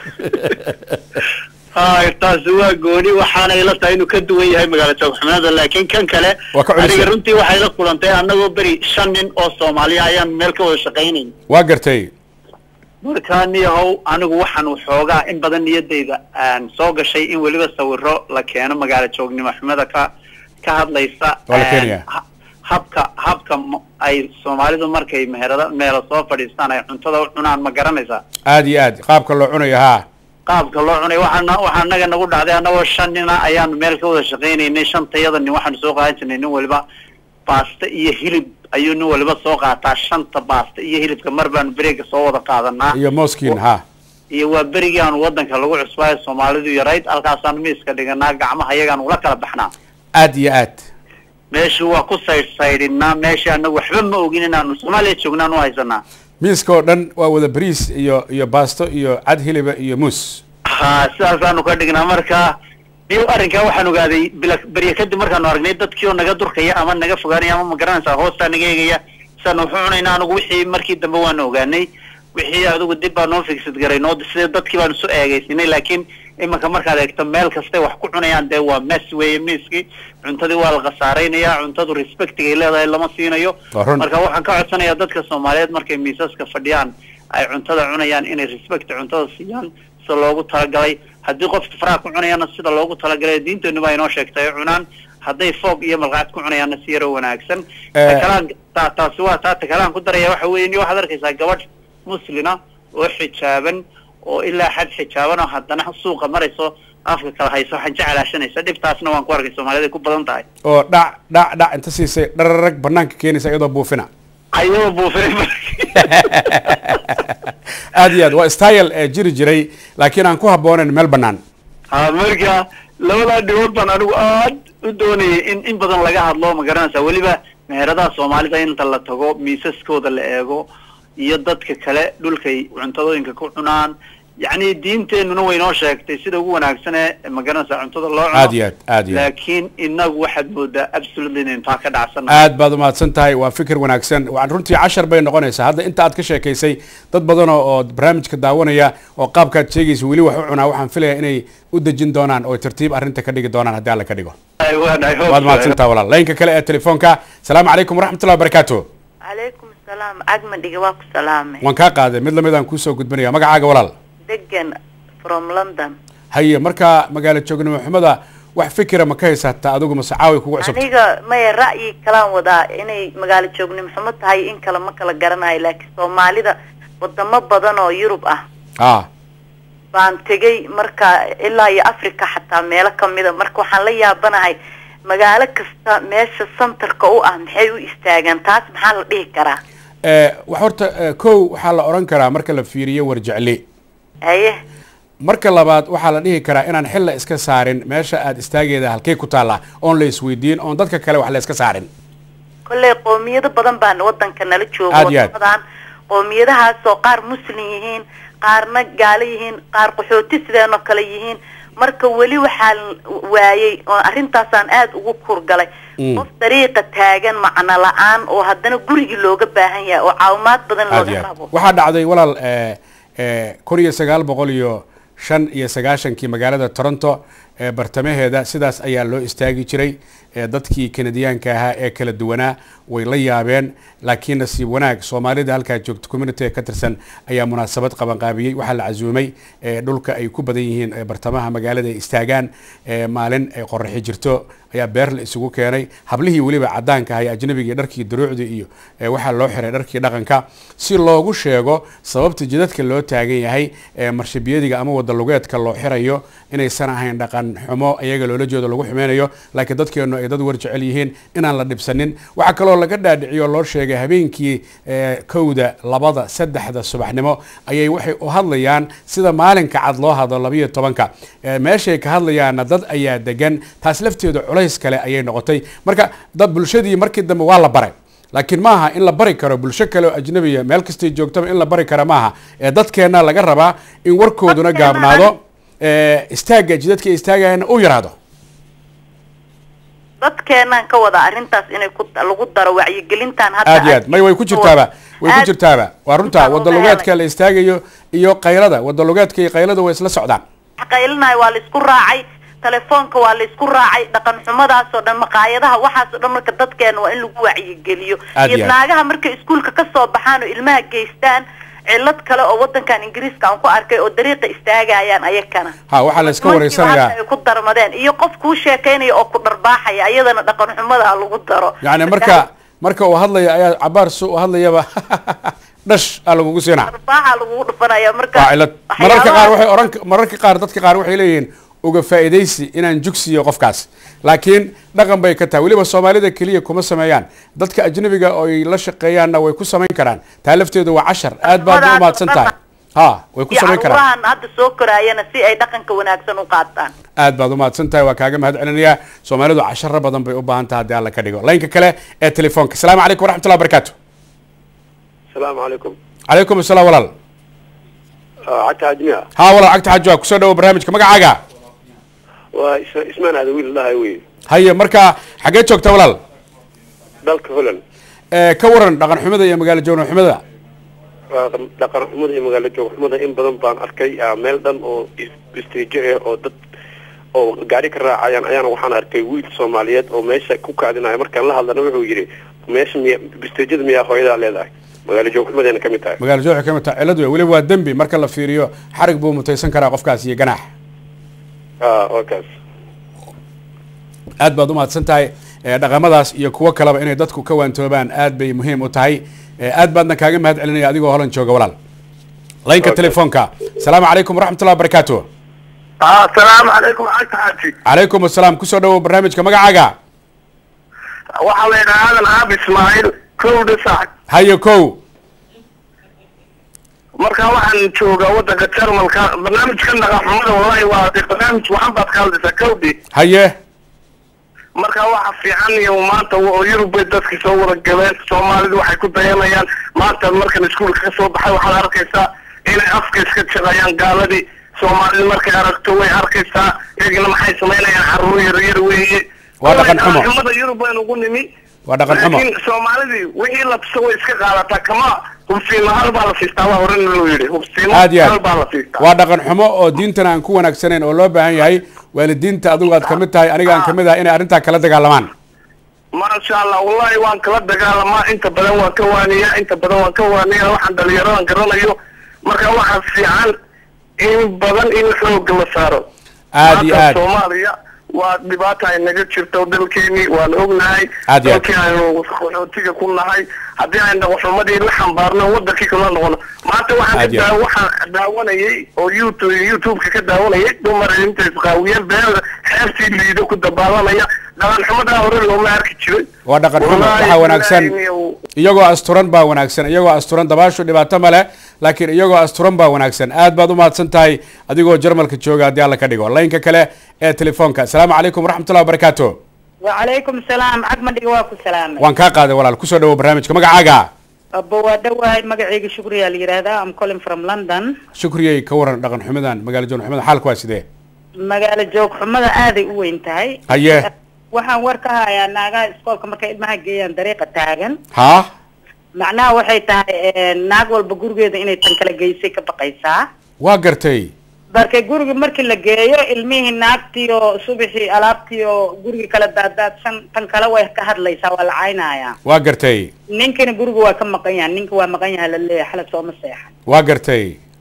hay taasi waa gooni waxaana ila tahay inuu ka duwan yahay magaalo joogxumanada laakiin kan kale Waa ka culus aniga yahay. runtii waxay la kulantay annagoo beri shan nin oo soomaaliya ayaan meel ka wada shaqaynayn waa gartay marka niyahow anigu waxaan waxoogaa in badan niyadayda aan soo gashay in weliba sawiro la keeno magaalo joognimo xumada ka ka hadlaysa Waa la keenayaa. ha- habka habka m- ay soomaalidu markay meherada meelo soo fadhiistaan ay cuntada u cunaan ma garanaysaa aad iyo aad qaabka loo cunayo haa qaabka loo cunay waxaana waxaa naga nagu dhacday annagoo shan nina ayaanu meel ka wada shaqaynaynay shantayada nin waxaanu soo qaadan jirnay nin waliba baasta iyo hilib ayuu nin waliba soo qaataa shanta baasta iyo hilibka mar baanu bereega soo wada qaadanaa iyo moskiin haa iyo waa berigii aanu wadanka lagu cusbaayo soomaalidu yarayd halkaasaanu miiska dhiganaa gacmaha iyagaan ula kala baxnaa aad iyo aad meeshu waa ku saydhsaydhinaa meesha anagu waxba ma ogin inaanu soomaaliya joognaan u haysanaa miiska oo dhan waa wada bariis iyo iyo baasto iyo cad hiliba iyo muus ha sidaasaanu ka dhignaa marka iyo arrinkaa waxaan ogaaday bila berye kadib markaanu aragnay dadkii oo naga durkaya ama naga fogaanaya ama ma garanaysaa hoostaa naga eegaya sidaanu wuxuu cunayna anigu wixii markii dambe waanu ogaanay wixii adigu dib baa noo figsad garay noo sida dadkii baanu soo eegaysinay laakiin imanka markaad eegto meel kastay wax ku cunayaan dee waa mess weeye miiskii cuntadii waa la khasaaraynayaa cuntadu respectigay leedahay lama siinayo Waa run. marka waxaan ka codsanayaa dadka soomaaliyeed markay miisaska fadhiyaan ay cuntada cunayaan inay respect cuntada siiyaan sida loogu talagalay haddii qofka faraha ku cunayaana sida loogu talagalay diinteenu baa inoo sheegtay ay cunaan hadday foog iyo malqacad ku cunayaanna si yaro wanaagsan Eh. takalaan ta taasi waa taa takalaan ku daraya waxa weeye ni waxaad arkaysaa gabadh muslina oo xijaaban oo ilaa xad xijaaban oo haddana suuqa marayso afka kala hayso waxaan jecelaashanaysa dhibtaasna waan ku arkay soomaalida ay ku badan tahay oo dhac dhac dhac inta siisay dhararag banaanka keenaysa iyadoo buufina ayadoo buufinay aad iyo aad waa style ee jiri jiray laakiin aan ku habboonayn meel bannaan ha marka labadaa dhibood baan anigu aad u doonayay in in badan laga hadlo ma garanaysaa weliba meheradaha soomaalida inta la tago miisaskooda la eego iyo dadka kale dhulkay cuntadooyinka ku cunaan yacni diinteenuna way noo sheegtay sida ugu wanaagsan ee ma garanaysaa cuntada loo cuno aad iyo aad aad iyo aad laakiin inagu waxaad moodaa absolutely inaynu taa ka dhacsanna aad baad umahadsan tahay waa fikir wanaagsan waan runtii cashar bay noqonaysaa hadda inta aad ka sheekaysay dad badan oo oo barnaamijka daawanaya oo qaabkaad sheegaysa weli wax u cunaa waxaan filayaa inay u dejin doonaan oo tartiib arrinta ka dhigi doonaan haddii alla ka dhigo waad mahadsan tahay walaal laynka kale ee telefoonka salaamu calaykum waraxmatullahi wabarakaatu calaykum asalaam cagmadhiga waa ku salaamay waan kaa qaaday mid lamid aan kuusoo gudbinaya magacaaga walaal degan from london haye markaa magaalo joognimo xumada wax fikira ma ka haysataa adigu mase caawi kugu cusubta aniga maya ra'yi kalaan wadaa inay magaalo joognimo xumo tahay in kale ma kala garanayo laakiin soomaalida wadamo badan oo yurub ah ah baan tegay marka ilaa iyo africa xataa meelo kamida marka waxaan la yaabanahay magaalo kasta meesha centerka u ah maxay u istaagaan taas maxaa la dhihi karaa Eh, wax horta eh, kow waxaa la odhan karaa marka la fiiriyo warjecle haye marka labaad waxaa la dhihi karaa inaan xilla iska saarin meesha aad istaageeda halkey ku taalla oon la isweydiin oon dadka kale wax la iska saarin kolley qoomiyado badan baan wadanka nala jooga Aad iyo aad. wadamadan qoomiyadahaasoo qaar muslim yihiin qaarna gaalo yihiin qaar qaxooti sideenoo kale yihiin marka weli waxaa waayey oo arrintaasaan aada ugu kurgalay Mm. qof dariiqa taagan macno la-aan oo haddana gurigii looga baahan yahay oo caawimaad badan aad iyo looga aad rabo waxaa dhacday walaal eh, eh, kun iyo sagaal boqol iyo shan iyo sagaashankii magaalada toronto ee bartamaheeda sidaas ayaa loo istaagi jiray ee dadkii kanadiyaanka ahaa ee kala duwanaa way la yaabeen laakiin nasiib wanaag soomaalida halkaa joogta community ka tirsan ayaa munaasabad qabanqaabiyey waxaa la casuumay ee dhulka ay ku badan yihiin ee bartamaha magaalada ay istaagaan ee maalin ay qoraxi jirto ayaa beer la isugu keenay hablihii weliba cadaanka ahay ajnabigii dharkii duruucdii iyo ee waxaa loo xiray dharkii dhaqanka si loogu sheego sababta jidadka loo taagan yahay ee marshibiyadiga ama wada lugeedka loo xirayo inaysan ahayn dhaqan xumo iyaga loola jeedo lagu xumeynayo laakiin dadkeenu ay dad war jecel yihiin inaan la dhibsanin waxaa kaloo laga dhaadhiciyo loo sheegay habeenkii ee, kowda labada saddexda subaxnimo ayay waxay u hadlayaan sida maalinka cad loo hadlo labayo tobanka Ee, meeshay ka hadlayaana dad ayaa degan taas lafteedu culays kale ayay noqotay marka dad bulshadii markii dambe waa la baray laakiin maaha in la bari karo bulsho kale oo ajnabiya meel kastay joogtaba in la bari kara maaha ee dadkeenna laga rabaa in warkooduna Dadkeena gaabnaado ee, istaagga jidadka istaagayana u yaraado dadkeenaan ka wada arrintaas inay ku lagu daro wacyigelintan hadda aad iyo aad may way ku jirtaaba way ku Aad- jirtaaba waa runta intaan wada uga lugeedka helay. la istaagayo iyo qaylada wada lugeedka iyo qaylada way isla socdaan qaylinayo waa la isku raacay telefoonka waa la isku raacay dhaqan xumadaasoo dhan maqaayadaha waxaasoo dhan marka dadkeena waa in lagu wacyigeliyo Aad iyo iyo aad. naagaha markay iskuulka kasoo baxaan oo ilmaha geystaan cilad kale oo wadankan ingiriiska aan ku arkay oo dariiqa istaagayaan ayakana ha waxaa la iska Nimankiiba wareysanayaa hadda ay ku darmadeen iyo qof kuu sheekeynaya oo ku dharbaaxaya ayadana dhaqan xumada ha lagu daro yani marka marka uu hadlaya ayaa cabaar su u hadlayaba dhash aa lagugu siinaa dharbaaxa lagugu dhufanaya marka waa cilad mararka qaar waxyaabaha- waxay oran mararka qaar dadka qaar waxay leeyihiin uga faa'iidaysi inaan jugsiyo qofkaas laakiin dhaqan bay ka tahay weliba soomaalida keliya kuma sameeyaan dadka ajnabiga oo ay la shaqeeyaanna way ku samayn karaan taa lafteedu waa cashar aad baad u umahadsan tahay ha way ku iyo samayn karaan caruurahan hadda soo koraayana si ay dhaqanka wanaagsan u qaataan aad baad umahadsan tahay waa kaaga mahad celinayaa soomaalidu casharo badan bay u baahan tahay haddii alla ka dhigo laynka kale ee telefoonka asalaamu calaykum waraxmatullahi wabarakaatu السلام عليكم calaykum asalaam walaal عدت هاجميها ha walaal cagta xajoa kusoo dhawo barnaamijka magacaaga واسمان هذا ويل الله وي haye marka xaggee joogta walaal dalka holand ee ka waran dhaqan xumada iyo magaalo joogno xumada dhaqan xumada iyo magaalo joog xumada in badan baan arkay ah, meel dhan oo istiijo ah oo dad oo gaari ka raacayaan ayaana waxaan arkay wiil soomaaliyeed oo meesha ku kaadinaya markaan la hadlana wuxuu yidhi meesha miya istiijada miyaa hooyadaa leedahay magaalo joog xumadeena ka mid tahay magaalo joogxa ka mid tahay cilad wey weliba waa dembi marka la fiiriyo xarig buu mutaysan karaa qofkaas iyo ganaax ah wakaas aad baad umahadsan tahay ee, dhaqamadaas iyo kuwo kaleba inay dadku ka waantoobaan aad bay muhiim u tahay ee, aad baadna kaaga mahad celinaya adigoo holan jooga walaal laynka Okay. telefoonka asalaamu calaykum waraxmatullahi wabarakaatu asalaamu calaykum cagta xaaji calaykum asalaam kusoo dhawow barnaamijka magacaaga waxaa la yidhaha aadan aab ismaaciil kow dhisac haye kow marka waxaan joogaa wadanka jarmalka barnaamijkan dhaqanxumada wallahi waa de barnaamij waxan baad ka hadlaysaa kowdi haye marka waxa fiican iyo maanta oo yurub bay dadki soo wada galeen soomaalidu waxay ku dayanayaan maanta markan iskuulka ka soo baxay waxaad arkaysaa inay afka iska jaqayaan gaaladii soomaalida markay aragto way arkaysaa iyagina maxay samaynayaan caruur yar yar weeye Waa dhaqan xumo. xumada yurub baynu ugu nimi waa dhaqan xumo laakiin soomaalidii wixii la tuso way iska qaadataa kama hubsiimo hal baa la siistaa waa horena loo yidhi hubsiimo aad iyo hal baa la aad siistaa waa dhaqan xumo oo diintana aan ku wanaagsanayn oo loo baahan yahay waalidiinta adigu aad kamid tahay aniga aan kamid ahay inay arrintaa kala dagaalamaan maasha allah wallahi waan kala dagaalamaa inta badan waan ka waaniyaa inta badan waan ka waaniyaa waxaan dhalinyaradan garanayo marka waxaa fiican in badan in xooga la saaro Aad iyo Maanta aad. soomaaliya waa dhibaata ay naga jirto dalkeeni waan ognahay Aad iyo aad. dalkii aynu qaxootiga ku nahay haddii ay dhaqanxumadii la xambaarno wadankii kala noqono maanta waxaan Aad iyo ka aad. daa- waxaan daawanayay oo youtube youtube-ka ka daawanayay dumar inta isqaawiyeen beelda xeebtii liido ku dabaalanaya dhaqan xumadaa hore looma arki jiray waa dhaqan xumo Wallaahi waxaa wanaagsan ilaahay inuu- iyagoo asturan baa wanaagsan iyagoo asturan dabaashu dhibaato male laakiin iyagoo asturan baa wanaagsan aad baad umahadsan tahay adigoo jarmalka jooga haddii alla ka dhigo laynka kale ee telefoonka asalaamu calaykum waraxmatullahi wabarakaatu وعليكم السلام عقب دقواكو سلام waan kaa qaaday walaal kusoo dhawow barnaamijka magacaaga أبو دواهي مقعيق شكريا ليرادا I'm calling from London shukriyey ka waran dhaqan xumadan magaalo joogno xumada xaalku waa sidee magaalo joog xumada aaday u weyn tahay haye waxaan war ka hayaa naagaha iskoolka markay ilmaha geeyaan dariiqa taagan haa macnaha waxay tahay eh, naag walba gurigeeda inay tan kala geysay ka baqaysaa waa gartay marka guriga markii la geeyo ilmihii naagtii oo subaxii alaabtii oo guriga kala daadaadsan tan kale way ka hadlaysaa waa la caynayaa waa gartay ninkina guriga waa ka maqan yahay ninka waa maqan yahay laleeyahay xalad sooma seexan waa gartay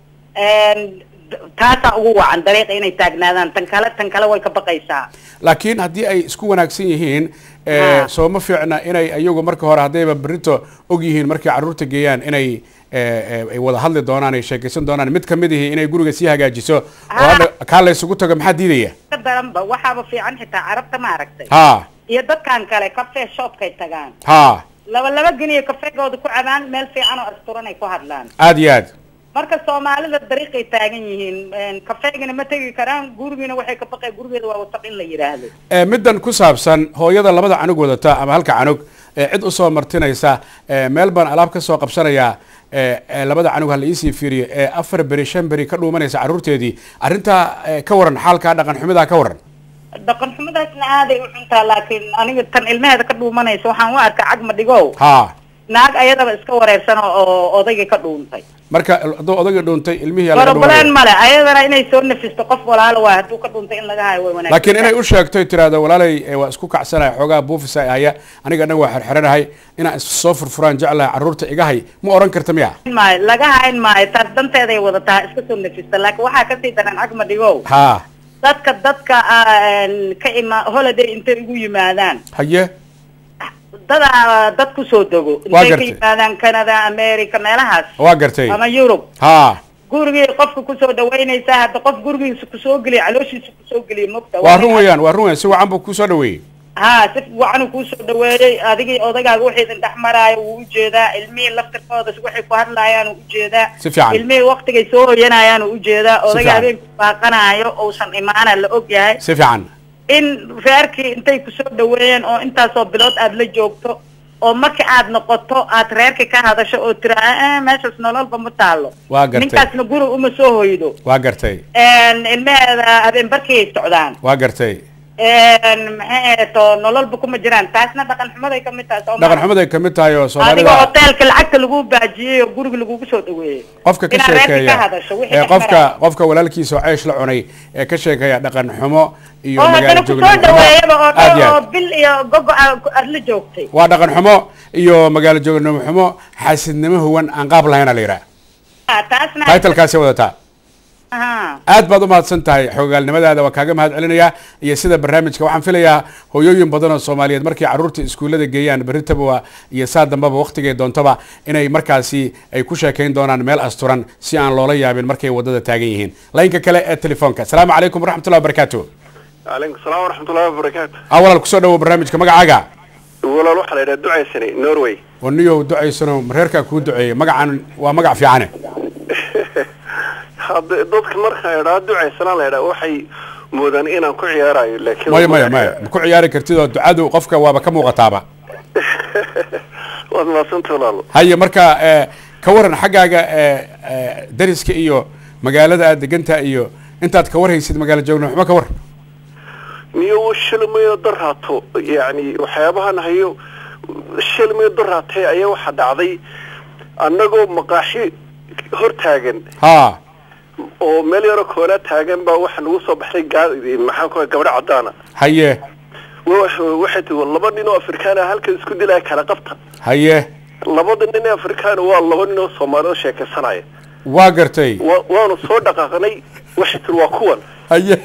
taasaa ugu wacan dariiqa inay taagnaadaan tan kale tan kale way ka baqaysaa laakiin haddii ay isku wanaagsan yihiin Ha. soo ma fiicna inay iyagu marka hore haddayba berito og yihiin markay carruurta geeyaan inay eh, eh, ay wada hadli doonaan ay sheekaysan doonaan mid kamid ihi inay guriga sii hagaajiso oo Ha. hadha kaa la isugu tago maxaa diidaya ka daranba waxaaba fiican xitaa carabta ma aragtay ha iyo dadkan kale cafe shopkay tagaan ha laba laba geniyo kafeegooda ku cabaan meel fiican oo asturan ay ku hadlaan aad iyo aad marka soomaalida dariiqay taagan yihiin kafeegina ma tegi karaan gurigiina waxay ka baqeen gurigeeda waa wasaq in la yidhaahdo Eh, middan ku saabsan hooyada labada canug wadata ama halka canug ee cid usoo martinaysa eh, meel baan alaab ka soo qabsanayaa eh, eh, labada canug ha la iisii fiiriyo ee afar beri shan beri ka dhuumanaysa carruurteedii arrintaa eh, ka waran xaalkaa dhaqan xumidaa ka waran dhaqan xumadaasna aaday u xuntaa laakiin aniga tan ilmaheeda ka dhuumanaysa waxaan u arkaa cagma dhigow ha naag ayadaba iska wareersan oo- oo odayga ka dhuuntay marka hadduu odagii dhuuntay ilmihii yaa laga borobaleen dhumanaya. male ayadana inay soo nafisto qof walaalo waay hadduu ka dhuntay in laga hayo way wanaagsan laakiin inay u sheegto ay tiraahdo walaalay eh, waa isku kacsanaya xoogaa buufisa ay haya aniga dhan waa xerxeranahay inaan is soo furfuraan jeclahay carruurta iga hay ma oran karta miya maayo laga hayn maayo taas danteeday wadataa iska soo nafista laakiin waxaa kasii daran cagma dhigow ha dadka dadka ah, ka ima holiday intay ugu yimaadaan haye dada dad kusoo dego Waa intay ka gartay. yimaadaan canada america meelahaas waa gartay ama yurub ha gurigii qofka kusoo dhaweynaysaa hadda qof gurigiisa kusoo geliya calooshiisa kusoo geliya mogta waa run weeyaan waa run weeyaan si wacan buu kusoo dhaweeyey ha si wacanuu kuusoo dhaweeyey adigii odagaaga wixii idin dhex maraayo wuu ujeedaa ilmihii laftirkooda waxay ku hadlaayaan uu ujeedaa Si fiican. ilmihii waktigay soo hoyanayaan uu ujeedaa odaga fiican. habeenku baaqanayo uusan imaana la og yahay si fiican in reerkii intay kusoo dhaweeyeen oo intaasoo bilood aad la joogto oo marka aad noqoto aad reerkii ka hadasho oo tira "Eh, meeshaas nololba ma taalo Waa gartay. ninkaasna guri uma soo hoydo waa gartay ilmaheeda habeen barkii ay socdaan waa gartay maxay ahato nololba kuma jiraan taasna dhaqan xumaday kamid tahay soo dhaqan xumaday kamid tahay oo adiga soomaalida hoteelka lacagta lagu baajiyey oo guriga lagugu soo dhaweeyey qofka ka inaad reerkii ka sheekeeya hadasho wixii ee dhex qofka maraya. qofka walaalkiisa oo ceesh la cunay ee ka sheekeeya dhaqan xumo iyo oo magaalo haddana kusoo joognimo dhaweeyaba oo aad dhan iyo oo aad bil iyo gogo aad la joogtay waa dhaqan xumo iyo magaalo joognimo xumo xaasidnimo huwan aan qaab lahayna la yidhaha Ah, taasna taytalkaasi wadataa Aha. aad baad u mahadsan tahay xogaalnimadaada waa kaaga mahad celinayaa iyo sida barnaamijka waxaan filayaa hooyooyin badan oo soomaaliyeed markay carruurta iskuullada geeyaan berritaba iyo saa dambaba waqtigay doontaba inay markaasi ay ku sheekayn doonaan meel asturan si aan loola yaabin markay wadada taagan yihiin laynka kale ee telefoonka asalaamu calaykum waraxmatullahi wabarakaatu calaykum salaam waraxmatullahi wabarakaatu a walaal kusoo dhawo barnaamijka magacaaga walaal waxaa la yidhaha ducaysani norway oo niyow ducaysano reerkaa kuu duceeyey magacan waa magac fiicane hadda dadka markaan idhaa ducaysanaa la idhaa waxay moodaan inaan ku ciyaarayo laakiin maya maya maya ma ku ciyaari kartid oo ducadu qofka waaba ka muuqataaba waad mahadsanta walaalo haye marka eh, ka waran xaggaaga eh, eh, dariska iyo magaalada aad degantaa iyo intaad ka warhaysid magaalo joogno waxba ka war miyo shilmayo daraato yani waxyaabahan hayo shilmayo daraatay ayaa waxaa dhacday annagoo maqaaxi hor taagan ha oo meel yaroo koolaa taagan baa waxa nagu soo baxday gaa- maxaan ku gabadho caddaana haye wa- waxay tii laba nin oo afrikaan ah halkan isku dilaya kala qabta haye labada nin ee afrikaan waa laba nin oo soomaalida sheekaysanaya waa gartay wa waanu soo dhaqaaqnay waxay tiri waa kuwan haye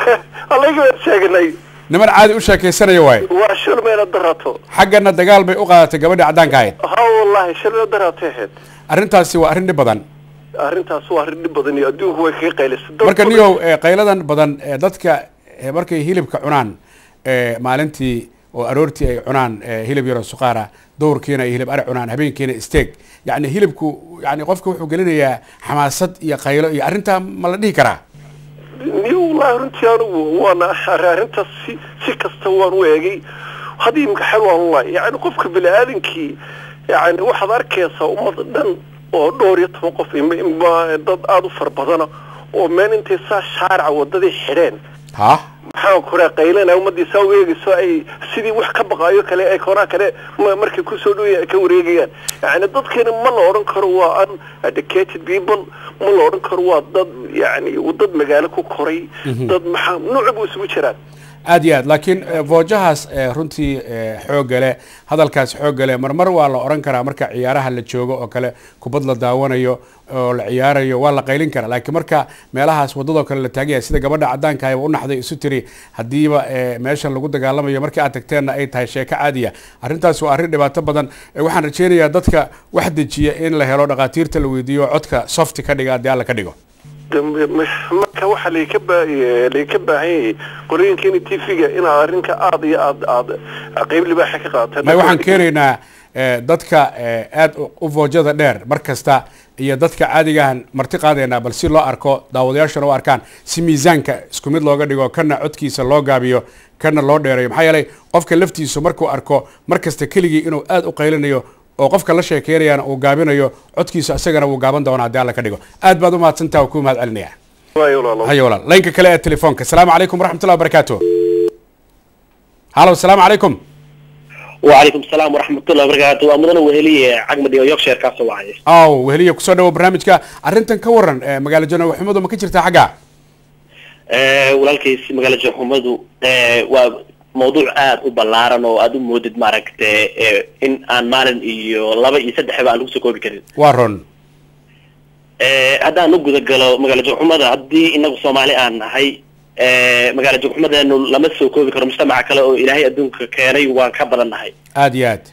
allaga waan sheegnay niman caadi u sheekaysanaya waaye waa shilmayna darato xaggana dagaal bay u qaadatay gabadhii caddaanka ahayd ha wallahi shilmayna daratay ahayd arrintaasi waa arrin dhib badan arrintaas waa arrin dhib badan iyo adduunku way kaga qaylisay Dad marka badan- niyow eh, qayladan badan ee dadka eh, markay hilibka cunaan eh, maalintii oo aroortii ay cunaan eh, hilib yaroo suqaara dowrkiina ay hilib ari cunaan habeenkiina steeg yani hilibku yani qofka wuxuu gelinayaa xamaasad iyo qaylo iyo arrintaa ma la dhihi karaa niyo wallahi runtii anigu waana arrintaas si si kasta waan u eegay haddii imika xal waan ulahay yani qofka bini aadankii yani waxaad arkaysaa ummad dhan oo dhowr iyo toban qof ima- ima- dad aada u fara badana oo meel intay saa shaarica wadadii xidheen ha maxaan kure qaylana ummadii saa u eegayso ay sidii wax ka baqaayo kale ay koonaa kale ma- markay kusoo dhow ka wareegayaan yani dadkeena ma la odhan karo waa uneducated people ma la odhan karo waa dad yani dad magaalo ku koray dad maxaa nooc bu isugu jiraan aad iyo aad laakiin eh, voojahaas eh, runtii eh, xoogga leh hadalkaas xoogga leh marmar waa la oran karaa marka ciyaaraha la joogo oo kale kubad la daawanayo oo la ciyaarayo waa la qaylin karaa laakiin marka meelahaas wadadoo kale la taagaya sida gabadha caddaanka ayba u naxday isu tiri haddiiba eh, meeshan lagu dagaalamayo markii aad tagteenna ay tahay sheeko caadiya arrintaas waa arrin dhibaato badan Eh, waxaan rajeynayaa dadka wax dejiya in la helo dhakhaatiirta la weydiiyo codka softi ka dhiga haddii alla ka dhigo dambe ma- marka waxaa laga baa laga baahan yahay qorooyinkeena t v-ga inaad arrinka aada iyo aad aad qeyb libaaxa ka qaadataan may waxaan keenaynaa eh, dadka eh, aad u- u voojada dheer mar kasta iyo dadka caadigahan marti qaadaynaa bal si loo arko daawadayaashana u arkaan si miisaanka isku mid looga dhigo kana codkiisa loo gaabiyo kana loo dheereeyo maxaa yeelay qofka laftiisu markuu arko mar kasta keligii inuu aad u qaylinayo oo qofka la sheekeynayana uu gaabinayo codkiisa isagana wuu gaaban doonaa haddii alla ka dhigo aad baad u mahadsantaha waa kuu mahad celinaya waayo walaalo hayo walaal laynka kale ee telefoonka asalaamu calaykum waraxmatullahi wabarakaatu halo asalaamu calaykum وعليكم السلام ورحمة الله وبركاته ومدن وهلية عقمة ديو يوكشير كاسو وعي aw weheliya kusoo dhawo barnaamijka arrintan ka waran eh, magaalo janow xumadu ma ka jirtaa xagga walaalkiis magaala joxumadu waa mawduuc aad u ballaaran oo aad u moodid maaragte eh, in aan maalin iyo laba iyo saddexba aan lagu soo koobi karin waa ron Eh, haddaan u guda galo magaala joogxumada haddii inagu soomaali aan nahay eh, magaala joogxumadeenu lama soo koobi karo mujtamaca kale oo ilaahay adduunka keenay waan ka badan nahay aad iyo aad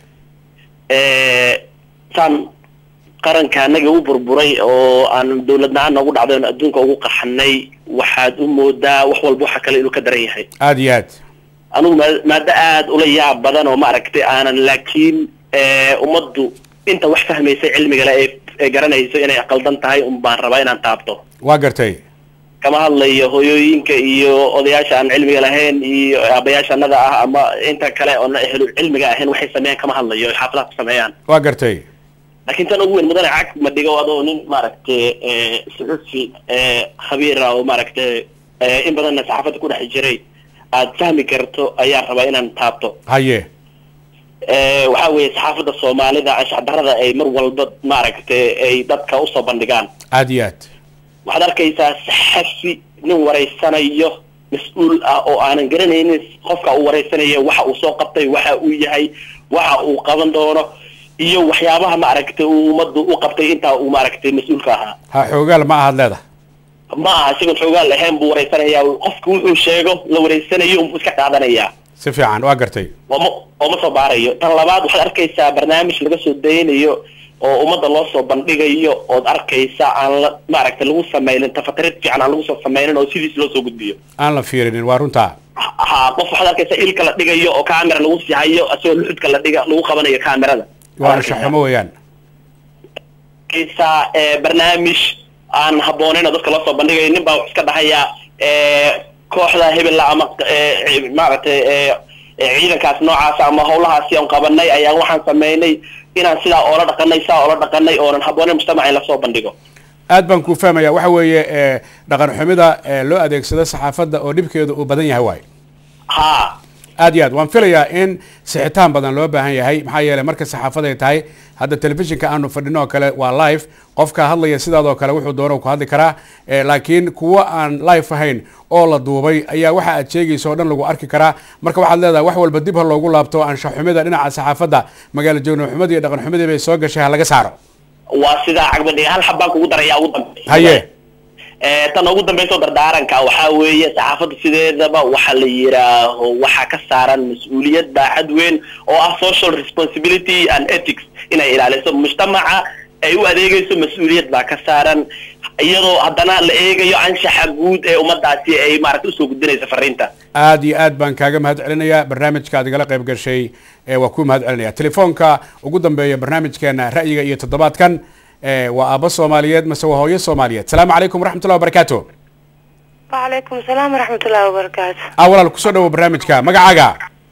Eh, saan qaranka anaga u burburay oo aan dawlad la-aan noogu dhacday oon adduunka ugu qaxanay waxaad u moodaa wax walba waxa kale inuu ka daran yahay aad iyo aad anugu maa- maado aad ula yaab badan oo maaragtay aanan laakiin eh, ummaddu inta wax fahmaysa cilmiga le ee ee garanayso inay qaldan tahay un baan rabaa inaan taabto waa gartay kama hadlayo hooyooyinka iyo odayaasha aan cilmiga lahayn iyo aabayaasha annada ah ama inta kale oona ehlu cilmiga ahayn waxay sameeyaan kama hadlayo ay xaafadaha ku sameeyaan waa gartay laakiin tan ugu weyn mudane cag ma dhigo adoo nin maaragtay eh, suxufi eh, khabiira oo maaragtay eh, in badanna saxaafadda ku dhex jiray aad fahmi karto ayaan rabaa inaan taabto haye Eh, waxaa weeye saxaafadda soomaalida anshax darrada ay mar walba maaragtay ay dadka usoo bandhigaan aad iyo aad waxaad arkaysaa saxafi nin wareysanayo mas-uul ah oo aanan garanaynin qofka uu wareysanayo waxa uu soo qabtay waxa uu yahay waxa uu qaban doono iyo waxyaabaha maaragtay uu ummaddu u qabtay intaa uu maaragtay mas-uulka ahaa ha xoogaal ma ahad leedahay ma aha isagoon xoogaan lahayn buu wareysanayaa qofku wuxuu sheego la wareysanayo unbuu iska qaadanayaa si fiican waa gartay ooma ooma soo baarayo tan labaad waxaad arkaysaa barnaamij laga soo daynayo oo ummadda loo soo bandhigayo ood arkaysa aan la maaragtay lagu sameynin tafatrid fiican aan lagu soo sameynin oo sidiis loo soo gudbiyo aan la fiirinin waa runtaa ha qof waxaad arkaysaa ilka la dhigayo oo camera lagu sihayo isagoo luxudka la dhiga lagu qabanayo camerada waa anshaxumo weeyaan arkaysaa eh, barnaamij aan habboonayn oo dadka loo soo bandhigayo nin baa wuxuu iska dhahayaa eh, kooxda hebella ama eh, maaragtay eh, eh, ciidankaas noocaas ama hawlahaasi aan qabanay ayaan waxaan sameynay inaan sidaa oola dhaqanay sidaa oola dhaqanay oonan habboonayn mujtamaca in lasoo bandhigo aad baan kuu fahmaya waxa weeye eh, dhaqan xumida eh, loo adeegsado saxaafadda oo dhibkeedu uu badan yahay waay ha aad iyo aad waan filayaa in sixitaan badan loo baahan yahay maxaa yeelay marka saxaafad ay tahay hadda telefishinka aanu fadhino oo kale waa live qofka hadlaya sidaadoo kale wuxuu doono ku hadli karaa eh, laakiin kuwa aan live ahayn oo la duubay ayaa waxa aad sheegaysa oo dhan lagu arki karaa marka waxaad leedahay wax walba dib ha loogu laabto anshaxumida dhinaca saxaafadda magaalo joognoxumada iyo dhaqan xumadii bay soo gashay ha laga saaro waa sidaa cagbadhiga hal xabbaan kugu daraya ugu dambe haye Eh, tan ugu dambaysa oo dardaaranka waxaa weeye saxaafadda sideedaba waxa la yidhaaho waxaa ka saaran mas-uuliyad baaxad weyn oo ah social responsibility and ethics inay ilaaliso mujtamaca ay u adeegayso mas-uuliyad baa ka saaran iyadoo haddana la eegayo anshaxa guud ee ummadaasi ay maaragta usoo gudbinaysa fariinta aad iyo aad baan kaaga mahad celinayaa barnaamijka aad igala qayb gashay ee waa kuu mahad celinaya telefoonka ugu dambeeya barnaamijkeena ra'yiga iyo toddobaadkan ee waa aabbo soomaaliyeed mase waa hooyo soomaaliyeed salaamu calaykum waraxmatullahi wabarakaatu وعليكم السلام ورحمة الله وبركاته ah walaal kusoo dhawo barnaamijka magacaaga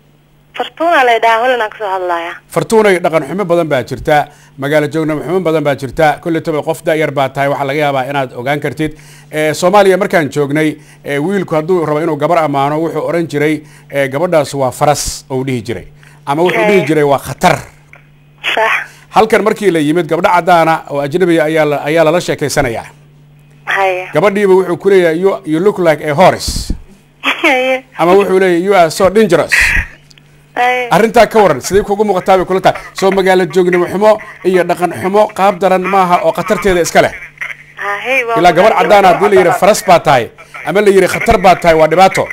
فرطونا ليدا هولنا كسو هلايا fartuunay dhaqan xumo badan baa jirta magaalo joognimo xumo badan baa jirta kolletaba qof da-yar baa tahay waxaa laga yaabaa inaad ogaan kartid Eh, soomaaliya markaan joognay eh, wiilku hadduu rabo inuu gabar ammaano wuxuu oran jiray eh, gabadhaas waa faras ou dhihi jiray ama wuxuu dhihi jiray waa khatar صح halkan markii la yimid gabdho caddaana oo ajnabiga ayaa la- ayaa lala sheekaysanayaa هيا gabadhiiba wuxuu ku leeyahay you, you look like a horse هيا ama wuxuu leeyahay you are so dangerous هيا arrintaa ka waran sidee kugu muuqataa bay kula tahay soo magaalo joognimo xumo iyo dhaqan xumo qaab daran maaha oo khatarteeda iska leh هيا ilaa gabar caddaan haddii la yidhi faras baa tahay ama la yidhi khatar baa tahay waa dhibaato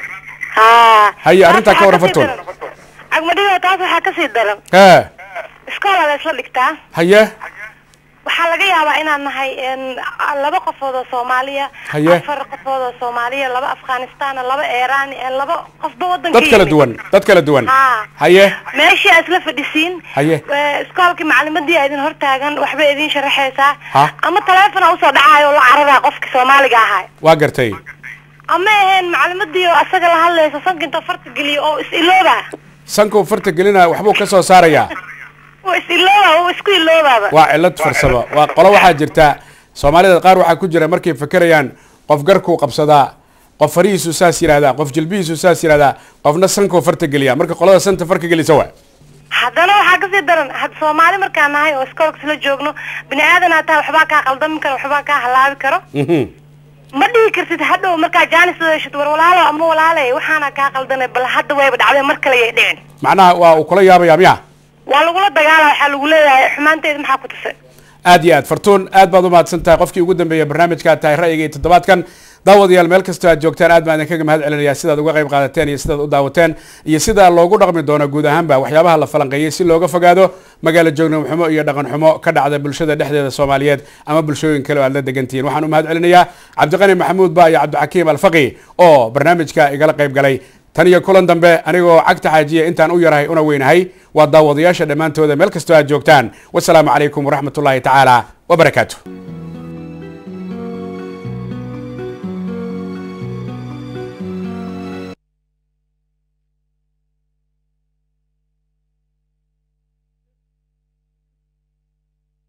ها haye arrintaa ka waran fartuun عقمديga taas waxaa kasii daran hee iskoola la isla dhigtaa haye waxaa laga yaabaa inaan nahay een, laba qofood oo soomaaliya Haye. afar qofood oo soomaaliya laba afghanistan laba iiraan een, laba qofba wadanka dad kala yimid. duwan dad kala duwan haa haye meeshii aad isla fadhisiin Haye. ee, iskoolkii macalimadii aa idin hortaagan waxba idin sharaxaysaa Ha. ama taleefona usoo dhacaayo oo la cararaa qofkii soomaaliga ahaa waa gartay ama aheen macalimadii oo asaga la hadlaysa sanka inta farta geliyo oo is ilooba sankou farta gelina waxbuu ka soo saarayaa oo is ilooba oo isku iloobaaba waa cilad farsamo waa qolo waxaa jirta soomaalida qaar waxaa ku jira markay fekerayaan qof garkuu qabsadaa qof farihiisu saas yidhahdaa qof jilbihiisu saas yidhahdaa qofna sankuu farta geliya marka qolada santa farka gelisa waa haddana waxaa kasii daran had soomaali markaan nahay oo iskoolka isla joogno bini aadanaa tahay waxbaa kaa qaldami karo waxbaa kaa halaabi karo Mhm. ma dhihi kartid hadhow markaa jaanis heshid war walaalo ama walaale waxaana kaa qaldanay bal hadda wayba dhacday mar kale yay dhicin macnaha waa uu kula yaabaya miya waa lagula dagaala waxaa lagu leeyahay xumaanteeda maxaa ku tusay aad iyo aad fartuun aad baad u mahadsan tahay qofkii ugu dambeeyay barnaamijka tahay ra'yiga iyo toddobaadkan daawadayaal meel kastoo aad joogtaan aad baan idinkaga mahad celinayaa sidaad uga qayb qaadateen iyo sidaad u daawateen iyo sida loogu dhaqmi doono guud ahaanba waxyaabaha la falanqeeyey si looga fogaado magaalo joognim xumo iyo dhaqan xumo ka dhacda bulshada dhexdeeda soomaaliyeed ama bulshooyin kale oo aad la degantihiin waxaan u mahad celinayaa cabdiqani maxamuud ba iyo cabdixakiim alfaqi oo barnaamijka igala qayb galay tan iyo kulan dambe anigoo cagta xaajiya intaan u yarahay una weynahay waa daawadayaasha dhammaantooda meel kastoo aad joogtaan wasalaamu calaykum waraxmatullaahi tacaala wabarakaatu